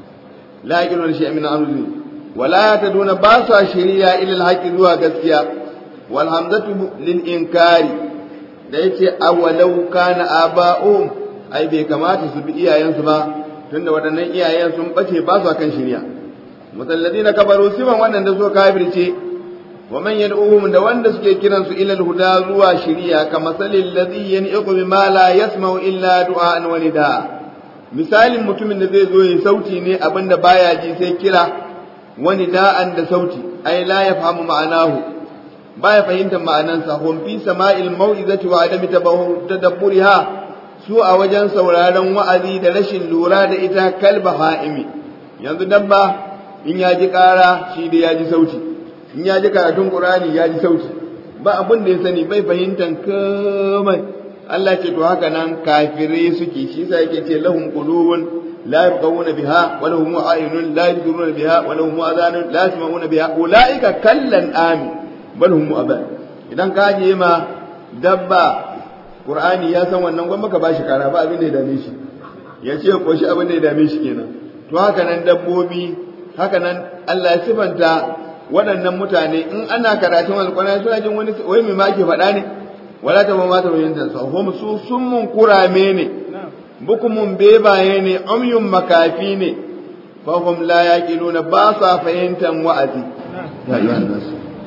la yaqiluna shay'an min amri wala yataduna ba sa shari'a ila alhaqi zuwa gaskiya wal hamzatu lil inkari da yace awalau kana aba'um ai bai kamata su bi iyayensu ba tunda waɗannan iyayen sun bace ba su kan shari'a musalladina kabaru siman waɗanda suka kafirce wa man yad'uhum da wanda suke kiran su ila huda zuwa shari'a kama salil ladhi yan'iqu bima la yasma'u illa du'an wa nida misalin mutumin da zai zo yi sauti ne abinda baya ji sai kira wani da'an da sauti ai la yafhamu ma'anahu baya fahimtar ma'anansa hum fi sama'il mau'izati wa adami tadabburiha su a wajen sauraron wa'azi da rashin lura da ita kalba ha'imi yanzu dabba in ya ji ƙara shi da ya ji sauti in ya ji karatun ƙurani ya ji sauti ba abin da ya sani bai fahimtar komai Allah ce to haka nan kafirai suke shi sa yake ce lahum qulubun la yafqahuna biha wa lahum a'yunun la yubsiruna biha wa lahum adhanun la yasma'una biha ulaika kallan ami bal hum aban idan ka je ma dabba Qur'ani ya san wannan gwamma ka bashi kara ba abin da ya dame shi ya ce ko shi abin da ya dame shi kenan to haka nan dabbobi haka nan Allah ya sifanta waɗannan mutane in ana karatun alƙur'ani suna jin wani wai me ma ake faɗa ne wala ta ma ta bayin ta hum su summun kurame ne bukumun bebaye ne umyun makafi ne fa hum la yaqiluna ba sa fahimtan wa'azi ya ayyuhan nas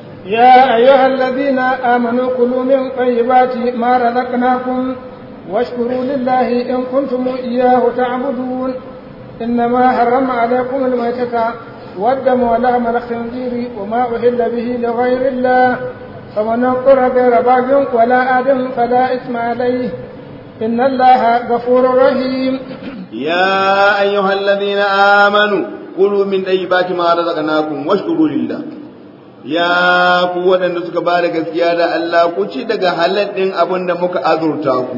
يا أيها الذين آمنوا كلوا من طيبات ما رزقناكم واشكروا لله إن كنتم إياه تعبدون إنما حرم عليكم الميتة والدم ولحم الخنزير وما أهل به لغير الله فمن اضطر غير باغ ولا آدم فلا إثم عليه إن الله غفور رحيم يا أيها الذين آمنوا كلوا من طيبات ما رزقناكم واشكروا لله ya ku waɗanda suka ba da gaskiya da Allah ku ci daga halal ɗin abin da muka azurta ku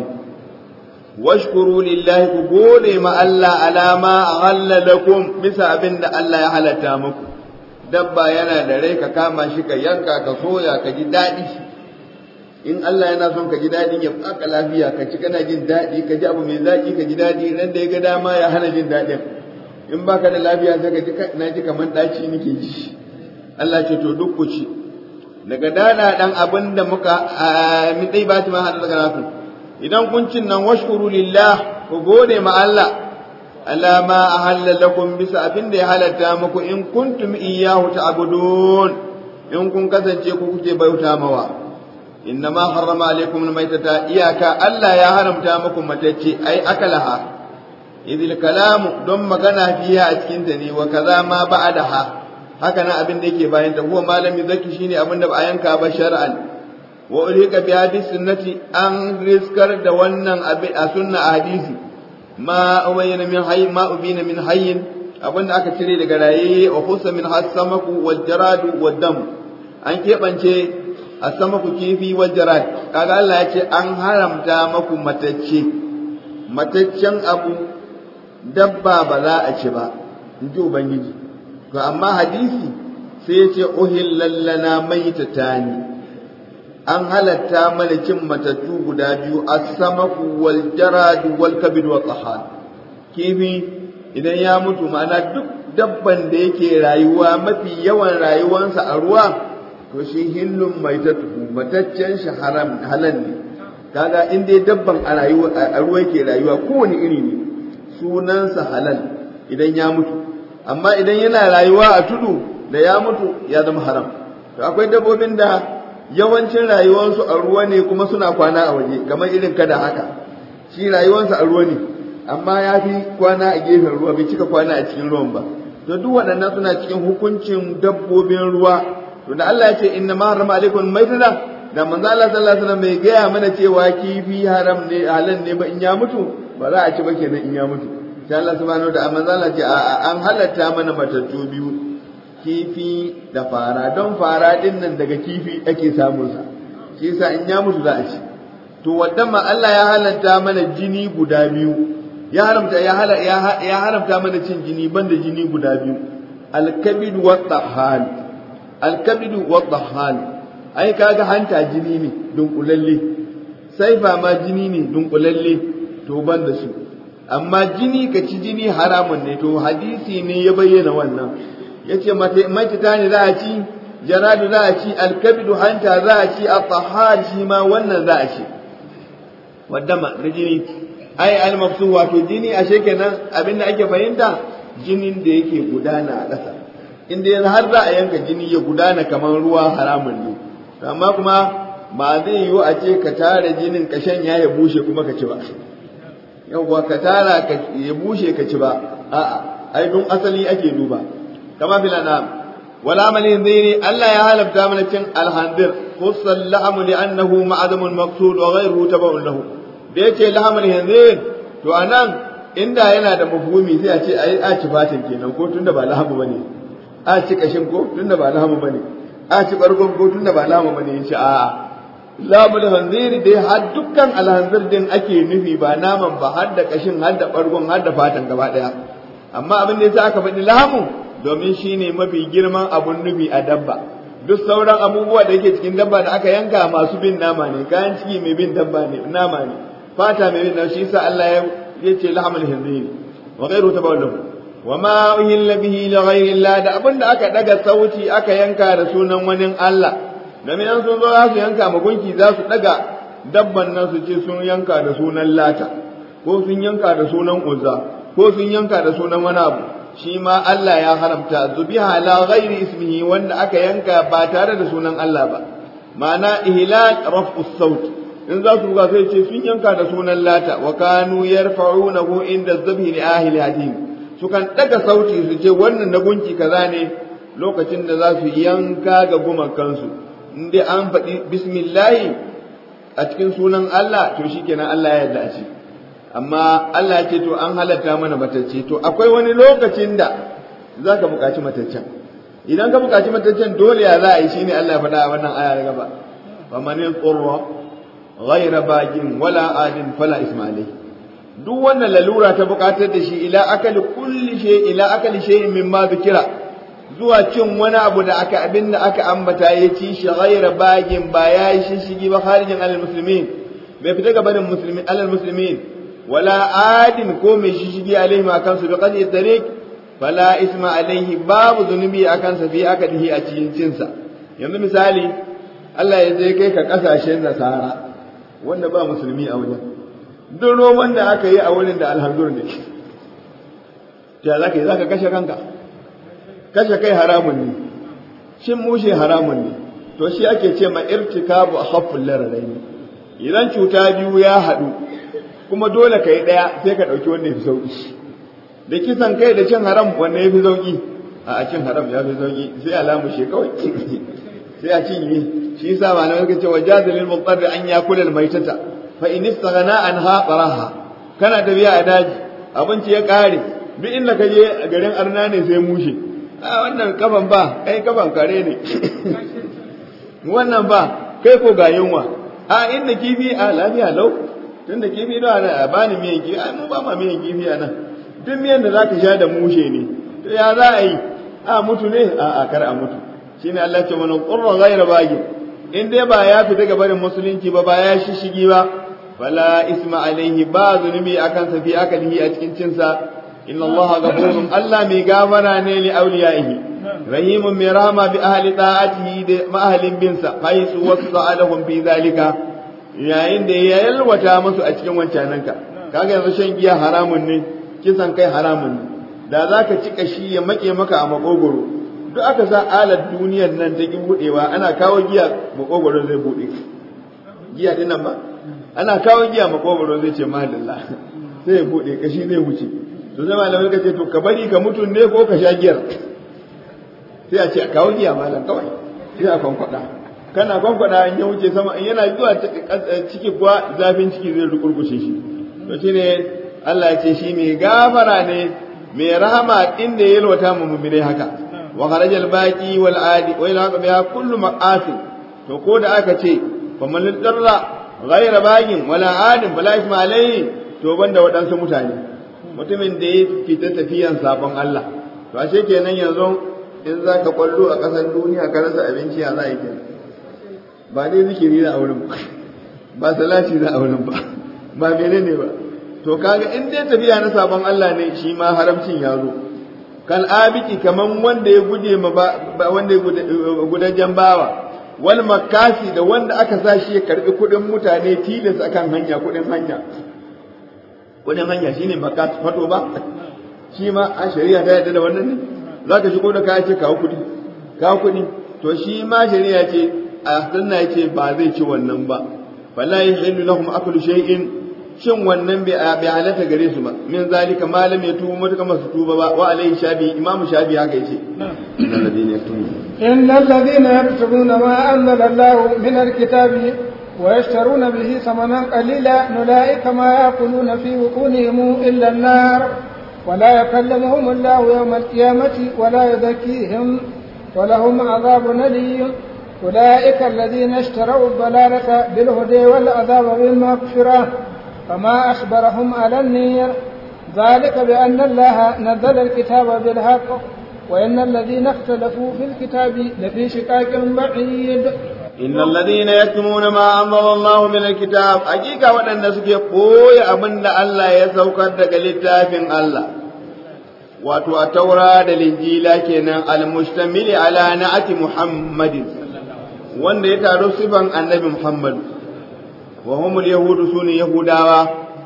washkuru lillahi ku gode ma Allah alama halalakum bisa abin da Allah ya halatta muku dabba yana da rai ka kama shi ka yanka ka soya ka ji daɗi in Allah yana son ka ji daɗi ya baka lafiya ka ci kana jin daɗi ka ji abu mai zaƙi ka ji daɗi ran da ya ga dama ya hana jin daɗin in baka da lafiya sai ka ji na ji kamar ɗaci nake ji Allah ce to duk ku ci daga dana dan abin da muka min dai ba ta ma hada daga naku idan kun cin nan washkuru lillah ku gode ma Allah ala ma ahalla lakum bisa abin da ya halatta muku in kuntum iyyahu ta'budun in kun kasance ku kuke bauta mawa inna ma harrama alaikum almaytata iyaka Allah ya haramta muku matacce ai akalaha idil kalamu don magana fiha a cikin ta ne wa kaza ma ba'daha haka nan abin da yake bayan ta huwa malami zaki shine abin da ba a yanka ba shar'an wa ulika bi hadis sunnati an riskar da wannan abin a sunna a hadisi ma ubayna min hayy ma ubina min hayyin abin da aka cire daga raye wa khusa min hasamaku wal jarad wad dam an kebance asamaku kifi wal jarad kaga Allah ya ce an haramta maku matacce mataccen abu dabba ba za a ci ba in ji ubangiji to amma hadisi sai ya ce uhillallana maitatani an halatta mana cin matattu guda biyu as-samaku wal jarad wal kabid wa tahan kifi idan ya mutu ma'ana duk dabban da yake rayuwa mafi yawan rayuwansa a ruwa to shi hillun maitatu mataccen shi haram halal ne kaga in dai dabban a rayuwa a ruwa yake rayuwa kowane iri ne sunansa halal idan ya mutu amma idan yana rayuwa a tudu da ya mutu ya zama haram to akwai dabbobin da yawancin rayuwarsu a ruwa ne kuma suna kwana a waje kamar irin kada haka shi rayuwarsa a ruwa ne amma ya fi kwana a gefen ruwa bai cika kwana a cikin ruwan ba to duk waɗannan suna cikin hukuncin dabbobin ruwa to da Allah ya ce inna ma harama alaikum maitata da manzo Allah sallallahu alaihi wasallam bai gaya mana cewa kifi haram ne halal ne ba in ya mutu ba za a ci ba kenan in ya mutu sai Allah subhanahu da manzo Allah ce an halatta mana matattu biyu kifi da fara don fara din nan daga kifi ake samun sa shi yasa in ya mutu za a ci to wadda ma Allah ya halatta mana jini guda biyu ya haramta ya hala ya haramta mana cin jini banda jini guda biyu al-kabid wa tahal al-kabid wa tahal ai kaga hanta jini ne dunkulalle saifa ma jini ne dunkulalle to banda su amma jini ka ci jini haramun ne to hadisi ne ya bayyana wannan yace maita ne za a ci jaradu za a ci alkabidu hanta za a ci at-tahar shi ma wannan za a ci wadama da jini ai al-mafsu wato jini ashe kenan abinda ake fahimta jinin da yake gudana a ƙasa inda yanzu har za a yanka jini ya gudana kamar ruwa haramun ne amma kuma ba zai yiwu a ce ka tara jinin ka shanya ya bushe kuma ka ci ba yawwa ka tara ka ya bushe ka ci ba a'a ai don asali ake duba kama fil anam wala amalin zaini Allah ya halabta mana cin alhandir khussal lahmu li annahu ma'adamun maqsud wa ghayruhu tabaun lahu da yace lahmul hanzir to anan inda yana da mafhumi sai a ce ai a ci fatin kenan ko tunda ba lahmu bane a ci kashin ko tunda ba lahmu bane a ci bargon ko tunda ba lahmu bane yace a'a labul hanziri dai har dukkan alhanzir din ake nufi ba naman ba har da kashin har da bargon har da fatan gaba daya amma abin da yasa aka faɗi lahamu domin shine mafi girman abun nufi a dabba duk sauran abubuwa da yake cikin dabba da aka yanka masu bin nama ne kayan ciki mai bin dabba ne nama ne fata mai bin nama shi yasa Allah ya ce lahamul hanziri wa ghayru tabawallahu wa ma uhilla bihi li ghayri Allah da abin da aka daga sauti aka yanka da sunan wani Allah domin an sun zo za su yanka ma gunki za su daga dabban nan su ce sun yanka da sunan lata ko sun yanka da sunan uzza ko sun yanka da sunan wani abu shi ma Allah ya haramta zubiha la ghairi ismihi wanda aka yanka ba tare da sunan Allah ba ma'ana ihlal raf'u saut in za su sai ce sun yanka da sunan lata wa kanu yarfa'unahu inda zabhi li ahli hadin sukan daga sauti su ce wannan na gunki kaza ne lokacin da za su yanka ga gumakansu in dai an faɗi bismillahi a cikin sunan Allah to shikenan Allah ya yarda a ci amma Allah ce to an halatta mana matacce to akwai wani lokacin da za ka buƙaci mataccen idan ka buƙaci mataccen dole ya za a yi shine Allah ya faɗa a wannan aya na gaba fa man yaqra ghayra bagin wala adin fala isma duk wannan lalura ta buƙatar da shi ila akali kulli shay ila akali shay'in mimma dhikira zuwa cin wani abu da aka abin da aka ambata ya ci shi ghayra bagin ba ya yi shishigi ba kharijin alal muslimin bai fita ga barin muslimin alal muslimin wala adin ko mai shishigi alaihi ma kansu bi qadi tariq fala isma alaihi babu zunubi akan sa fi akadihi a cikin cinsa yanzu misali Allah ya zai kai ka kasashen nasara wanda ba musulmi a wajen duk roman da aka yi a wurin da alhamdur ne ta za ka yi za ka kashe kanka kashe kai haramun ne shin mushe haramun ne to shi ake ce ma irtikabu a haffun lararai ne idan cuta biyu ya haɗu kuma dole ka yi ɗaya sai ka ɗauki wanda ya fi sauƙi da kisan kai da cin haram wanda ya fi sauƙi a cin haram ya fi sauƙi sai a lamushe kawai sai a cinye shi yasa malamai suka ce wajaza lil muqtarri an yakula al maitata fa in istaghna anha taraha kana tafiya a daji abinci ya kare duk inda ka je a garin arna ne sai mushe a wannan kafan ba kai kafan kare ne wannan ba kai ko ga yunwa a inda kifi a lafiya lau tunda kifi da a bani miyan kifi ai mu ba ma miyan kifi a nan duk miyan da zaka sha da mushe ne to ya za a yi a mutu ne a a kar a mutu shine Allah ce mana qurra ghayra bagin in dai ba ya fita ga barin musulunci ba ba ya shishigi ba fala isma alaihi ba zunubi akan sa fi akalihi a cikin cinsa inna Allah ghafurun Allah mai gafara ne li awliyaihi rahimun mai rahama bi ahli ta'atihi da mahalin binsa haisu wasa'alahum fi zalika yayin da ya yalwata musu a cikin wancananka kaga yanzu shan giya haramun ne kisan kai haramun ne da zaka ci kashi ya make maka a makogoro duk aka sa alar duniyar nan ta ki budewa ana kawo giya makogoro zai bude giya din nan ba ana kawo giya makogoro zai ce mahallalla sai ya bude kashi zai wuce to sai malamai ka ce to ka bari ka mutu ne ko ka sha giyar sai a ce a kawo giya malam kawai sai a kwankwada kana kwankwada in ya wuce sama in yana zuwa ciki kuwa zafin ciki zai rukurkushe shi to shine Allah ya ce shi mai gafara ne mai rahama inda ya yalwata mu mu'minai haka wa kharajal baqi wal adi wa ila biha kullu ma'asi to ko da aka ce faman darra ghayra bagin wala adin wala isma alayhi to banda waɗansu mutane mutumin da ya fita tafiyan sabon Allah to ashe kenan yanzu in za ka kwallo a ƙasar duniya ka rasa abinci a za a yi kenan ba dai zikiri za a wurin ba ba salati za a wurin ba ba menene ba to kaga in dai tafiya na sabon Allah ne shi ma haramcin ya zo kal abiki kaman wanda ya guje ma ba wanda ya gudajen bawa wal makasi da wanda aka sa shi ya karbi kudin mutane tilas akan hanya kudin hanya kudin hanya shine makas fato ba shi ma a shari'a ta yarda da wannan ne zaka shigo da kaya ce kawo kudi kawo kudi to shi ma shari'a ce a sunna yace ba zai ci wannan ba fala yahillu lahum aklu shay'in shin wannan bai halatta gare su ba min zalika malam ya tuba matuka masu tuba ba wa alaihi shabi imamu shabi haka yace innal ladina yaktubuna innal ladina yaktubuna ma anzala Allah min alkitabi wa yashtaruna bihi thamanan qalila ulaika ma yaquluna fi wuqunihim illa an-nar ولا يكلمهم الله يوم القيامة ولا يزكيهم ولهم عذاب أليم أولئك الذين اشتروا الضلالة بالهدى والعذاب بالمغفرة فما أخبرهم على النير ذلك بأن الله نزل الكتاب بالحق وإن الذين اختلفوا في الكتاب لفي شقاق بعيد إن الذين يكتمون ما أنزل الله من الكتاب حقيقة وأن سكي قوي أبن الله يسوكر دك للتافن الله wato a taura da linjila kenan al-mustamili ala na'ati muhammadin wanda ya taro sifan annabi muhammad wa humul yahudu sune yahudawa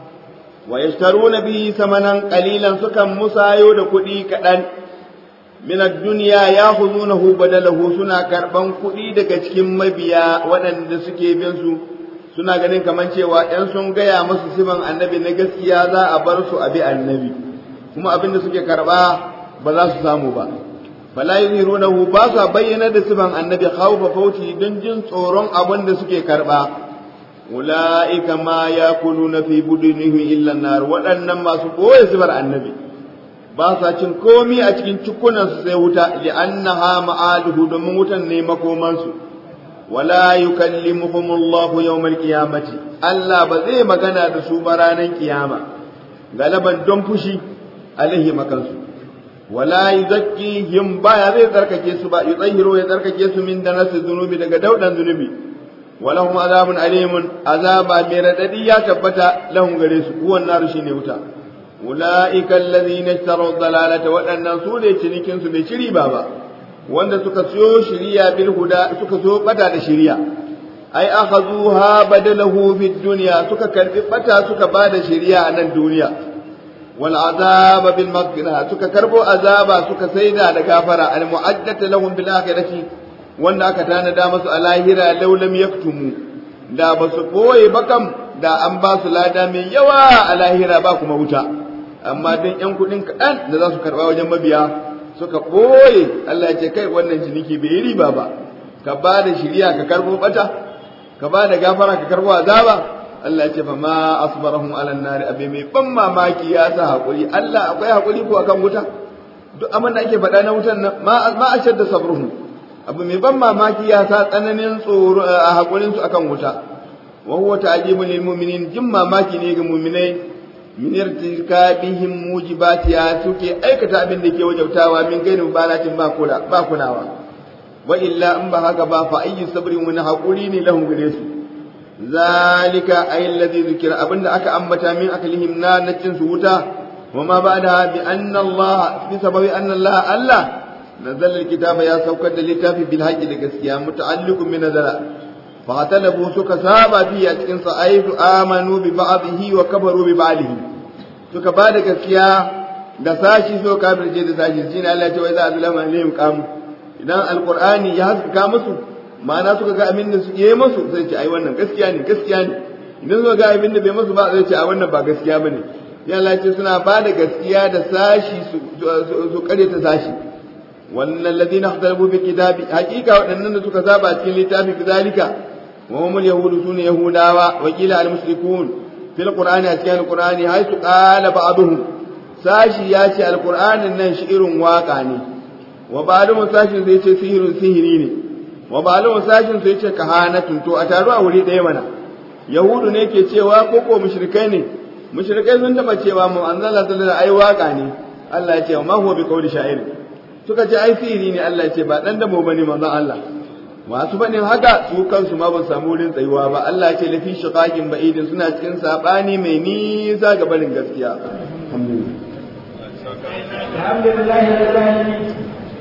wa yashtaruna bihi samanan qalilan sukan musayo da kuɗi kaɗan min ad-dunya ya'khudunahu badalahu suna karban kuɗi daga cikin mabiya waɗanda suke bin su suna ganin kaman cewa ɗan sun gaya musu sifan annabi na gaskiya za a bar su a bi annabi kuma abin da suke karba ba za su samu ba fala yuzhirunahu ba sa bayyana da sifan annabi khawfa fauti don jin tsoron abin da suke karba ulaika ma yakuluna fi budunihim illa nar waɗannan masu boye sifar annabi ba sa cin komi a cikin cikunan su sai wuta li'annaha ma'aluhu domin wutan ne makomansu wala yukallimuhumullahu yawmal qiyamati Allah ba zai magana da su ba ranar kiyama galaban don fushi alaihi makansu wala yuzakkihim baya zai tsarkake su ba yutahhiru ya tsarkake su min danasi zunubi daga daudan zunubi walahum azabun alimun azaba mai radadi ya tabbata lahum gare su kuwan naru shine wuta ulaika allazina ishtaraw dalalata waɗannan su ne cinikin su bai shiri ba ba wanda suka siyo shiriya bil huda suka so bata da shiriya ai akhazuha badalahu fid dunya suka karbi bata suka bada shiriya a nan duniya wal azaba bil maghfirah suka karbo azaba suka saida da gafara al mu'addata lahum bil akhirati wanda aka tanada musu a lahira law lam yaktumu da ba su boye ba kam da an ba su lada mai yawa a lahira ba kuma wuta amma dan yan kudin kaɗan da za su karba wajen mabiya suka boye Allah ya ce kai wannan ciniki bai yi riba ba ka ba da shiriya ka karbo bata ka ba da gafara ka karbo azaba Allah ya ce fa ma asbarahum ala nari abe mai ban mamaki ya sa hakuri Allah akwai hakuri ko akan wuta duk abin da ake faɗa na wutan nan ma ma ashadda sabruhum abu mai ban mamaki ya sa tsananin tsoro a hakurin su akan wuta wa huwa ta'jibun lil mu'minin jin mamaki ne ga mu'minai min irtikabihim mujibatiha suke aikata abin da ke wajabtawa min gairi mubalatin ba kula ba kulawa wa illa in ba haka ba fa ayyu sabrin wani hakuri ne lahum gare su zalika ay alladhi zikira abinda aka ambata min aklihim na nacin su wuta wa ma ba'da bi anna Allah bi sababi anna Allah Allah nazala alkitaba ya saukar da littafi bil haqqi da gaskiya muta'alliqun min nazara fa talabu suka saba fi a cikin sa ayatu amanu bi ba'dihi wa kafaru bi ba'dihi suka ba da gaskiya da sashi so kafirce da sashi shine Allah ya ce wai za a zulama alayhim qam idan alqur'ani ya haska musu ma'ana suka ga abin da suke yi musu zai ce ai wannan gaskiya ne gaskiya ne idan suka ga abin da bai musu ba zai ce a wannan ba gaskiya bane ya Allah ce suna ba da gaskiya da sashi su kare ta sashi wannan ladina ikhtalafu bi kitabi hakika waɗannan da suka saba cikin littafi kizalika wa hum yahudu sune yahudawa wa qila al mushrikun fil qur'ani a cikin alqur'ani haythu qala ba'dhum sashi ya ce alqur'anin nan shi irin waka ne wa ba'dhum sashi zai ce sihirun sihiri ne wa ba'dhum sashin sai ce kahanatun to a taru a wuri ɗaya mana yahudu ne ke cewa ko ko mushrikai ne mushrikai sun taba cewa mu anzala sallallahu ai waka ne Allah ya ce ma huwa bi qawli sha'ir suka ce ai sihiri ne Allah ya ce ba dan da mu bane manzon Allah masu faɗin haka su kansu ma ba samu wurin tsayuwa ba Allah ce lafi shiqaqin ba'idin suna cikin sabani mai nisa ga barin gaskiya alhamdulillah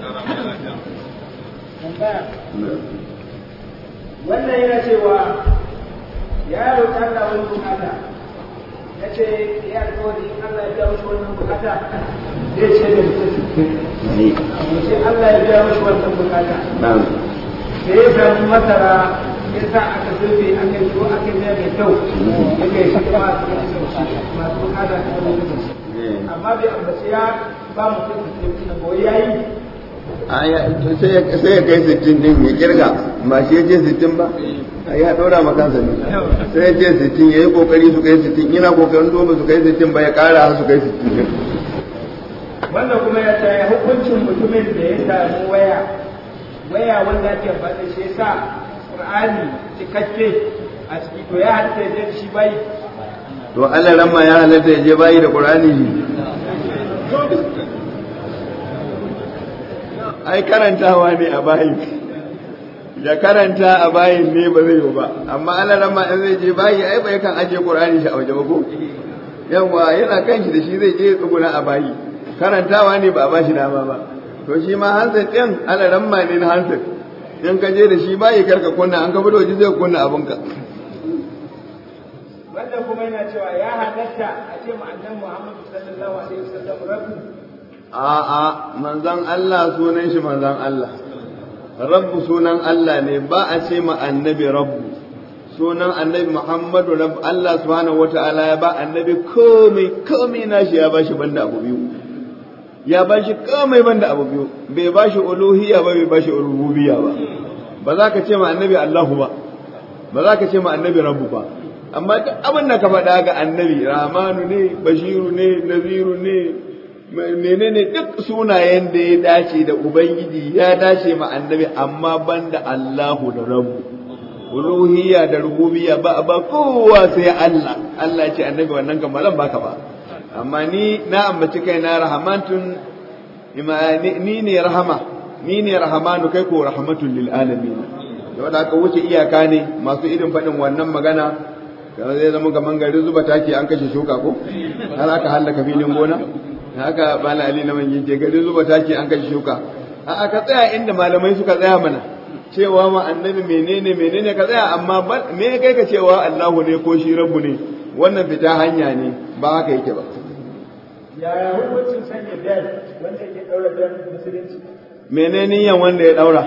wannan yana cewa ya roƙi Allah wani bukata ya ce ya alƙawari Allah ya biya mushi wannan bukata zai ce da mutum ce Allah ya biya mushi wannan bukata da ya samu masara ya sa aka zurfe aka yi ko aka yi mai kyau ya kai shi kuma masu bukata ta wani lokaci amma bai ambaci ya ba mutum da sai kuma boye ya yi sai ya kai sittin din ya kirga ba shi ya ce sittin ba ya ɗora ma kansa ne sai ya ce sittin ya yi kokari su kai sittin yana kokarin doma su kai sittin ba ya ƙara su kai sittin wannan kuma ya tsaye hukuncin mutumin da ya samu waya waya wanda ake faɗa shi yasa qur'ani cikakke a ciki to ya halitta ya je shi bai to Allah ramma ya halatta ya je bayi da qur'ani ai karantawa ne a bayin ya karanta a bayin ne ba zai yi ba amma Allah ramma in zai je bayi ai bai kan aje qur'ani shi a waje ba ko yawa yana kan shi da shi zai je tsuguna a bayi karantawa ne ba a bashi dama ba to shi ma hanset din Allah ramma ne na hanset in ka je da shi bayi karka kunna an ka fito ji zai kunna abinka wanda kuma yana cewa ya halatta a ce mu annabi Muhammad sallallahu alaihi wasallam rabbu a'a manzon Allah sunan shi manzon Allah rabbu sunan Allah ne ba a ce ma annabi rabbu sunan annabi Muhammadu Allah subhanahu wata'ala ya ba annabi komai komai nashi ya bashi banda abu biyu ya bashi komai banda abu biyu bai bashi uluhiyya ba bai bashi rububiyya ba ba za ka ce ma annabi Allahu ba ba za ka ce ma annabi Rabbu ba amma duk abin da ka faɗa ga annabi Rahmanu ne Bashiru ne Naziru ne menene duk sunayen da ya dace da Ubangiji ya dace ma annabi amma banda Allahu da Rabbu uluhiyya da rububiyya ba ba kowa sai Allah Allah ya ce annabi wannan kamalan baka ba amma ni na ambaci kai na rahamatun ni ne rahama ni ne rahamanu kai ko rahmatun lil alamin da wanda aka wuce iyaka ne masu irin faɗin wannan magana kamar zai zama gaman gari zuba taki an kashe shuka ko har aka hallaka filin gona haka bala ali na manyan ce gari zuba taki an kashe shuka a aka tsaya inda malamai suka tsaya mana cewa ma annabi menene menene ka tsaya amma me kai ka cewa Allahu ne ko shi rabbu ne wannan fita hanya ne ba haka yake ba yaya hukuncin sanya bel wanda yake daura bel musulunci menene yan wanda ya daura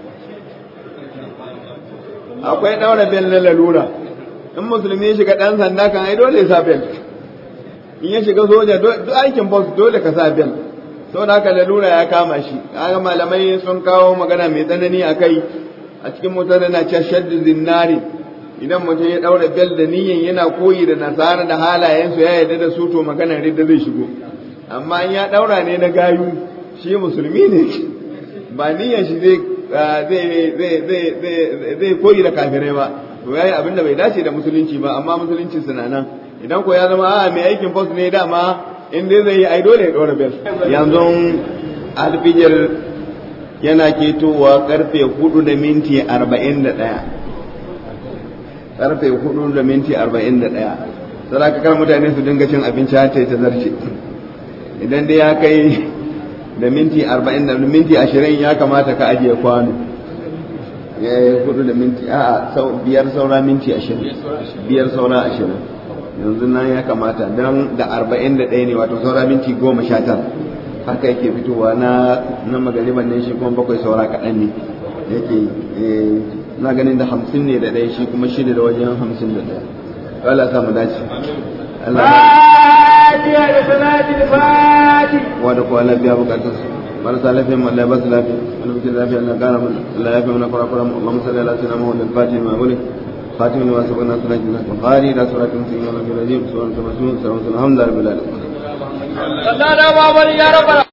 akwai daura bel na lalura in musulmi ya shiga dan sanda kan ai dole ya sa bel in ya shiga soja duk aikin boss dole ka sa bel saboda haka lalura ya kama shi kaga malamai sun kawo magana mai tsanani a kai a cikin mutane na ce shaddu zinnari idan mutum ya daura bel da niyyan yana koyi da nasara da halayensu ya yarda da su to maganar ridda zai shigo amma in ya daura ne na gayu shi musulmi ne ba niyyan shi zai zai koyi da kafirai ba to yayi abin da bai dace da musulunci ba amma musulunci suna nan idan ko ya zama a mai aikin post ne dama in dai zai yi ai dole ya ɗora bel yanzu alfijir yana ketowa karfe hudu da minti arba'in da ɗaya karfe hudu da minti arba'in da ɗaya sai kar mutane su dinga cin abinci har ta zarce idan dai ya kai da minti arba'in da minti ashirin ya kamata ka ajiye kwano ya yi hudu da minti a'a biyar saura minti ashirin biyar saura ashirin yanzu nan ya kamata don da arba'in da ɗaya ne wato saura minti goma sha tara haka yake fitowa na na magariban ne shi kuma bakwai saura kaɗan ne yake na ganin da hamsin ne da ɗaya shi kuma shida da wajen hamsin da ɗaya Allah sa mu dace Allah Fatiha da salatin fati. wa da kowa lafiya bukatun su marasa lafiya mu Allah ba su lafiya wani mutum lafiya Allah kara mana Allah ya fi mana kurakuran mu Allahumma salli ala sayyidina Muhammad al-Fatih ma mulk خاتم لما سبقنا صلاة الناس البخاري لا صلاة مسلمين ولا في الرجيم سورة مسلمون سلام الحمد لله رب العالمين Allah na babar ya rabbana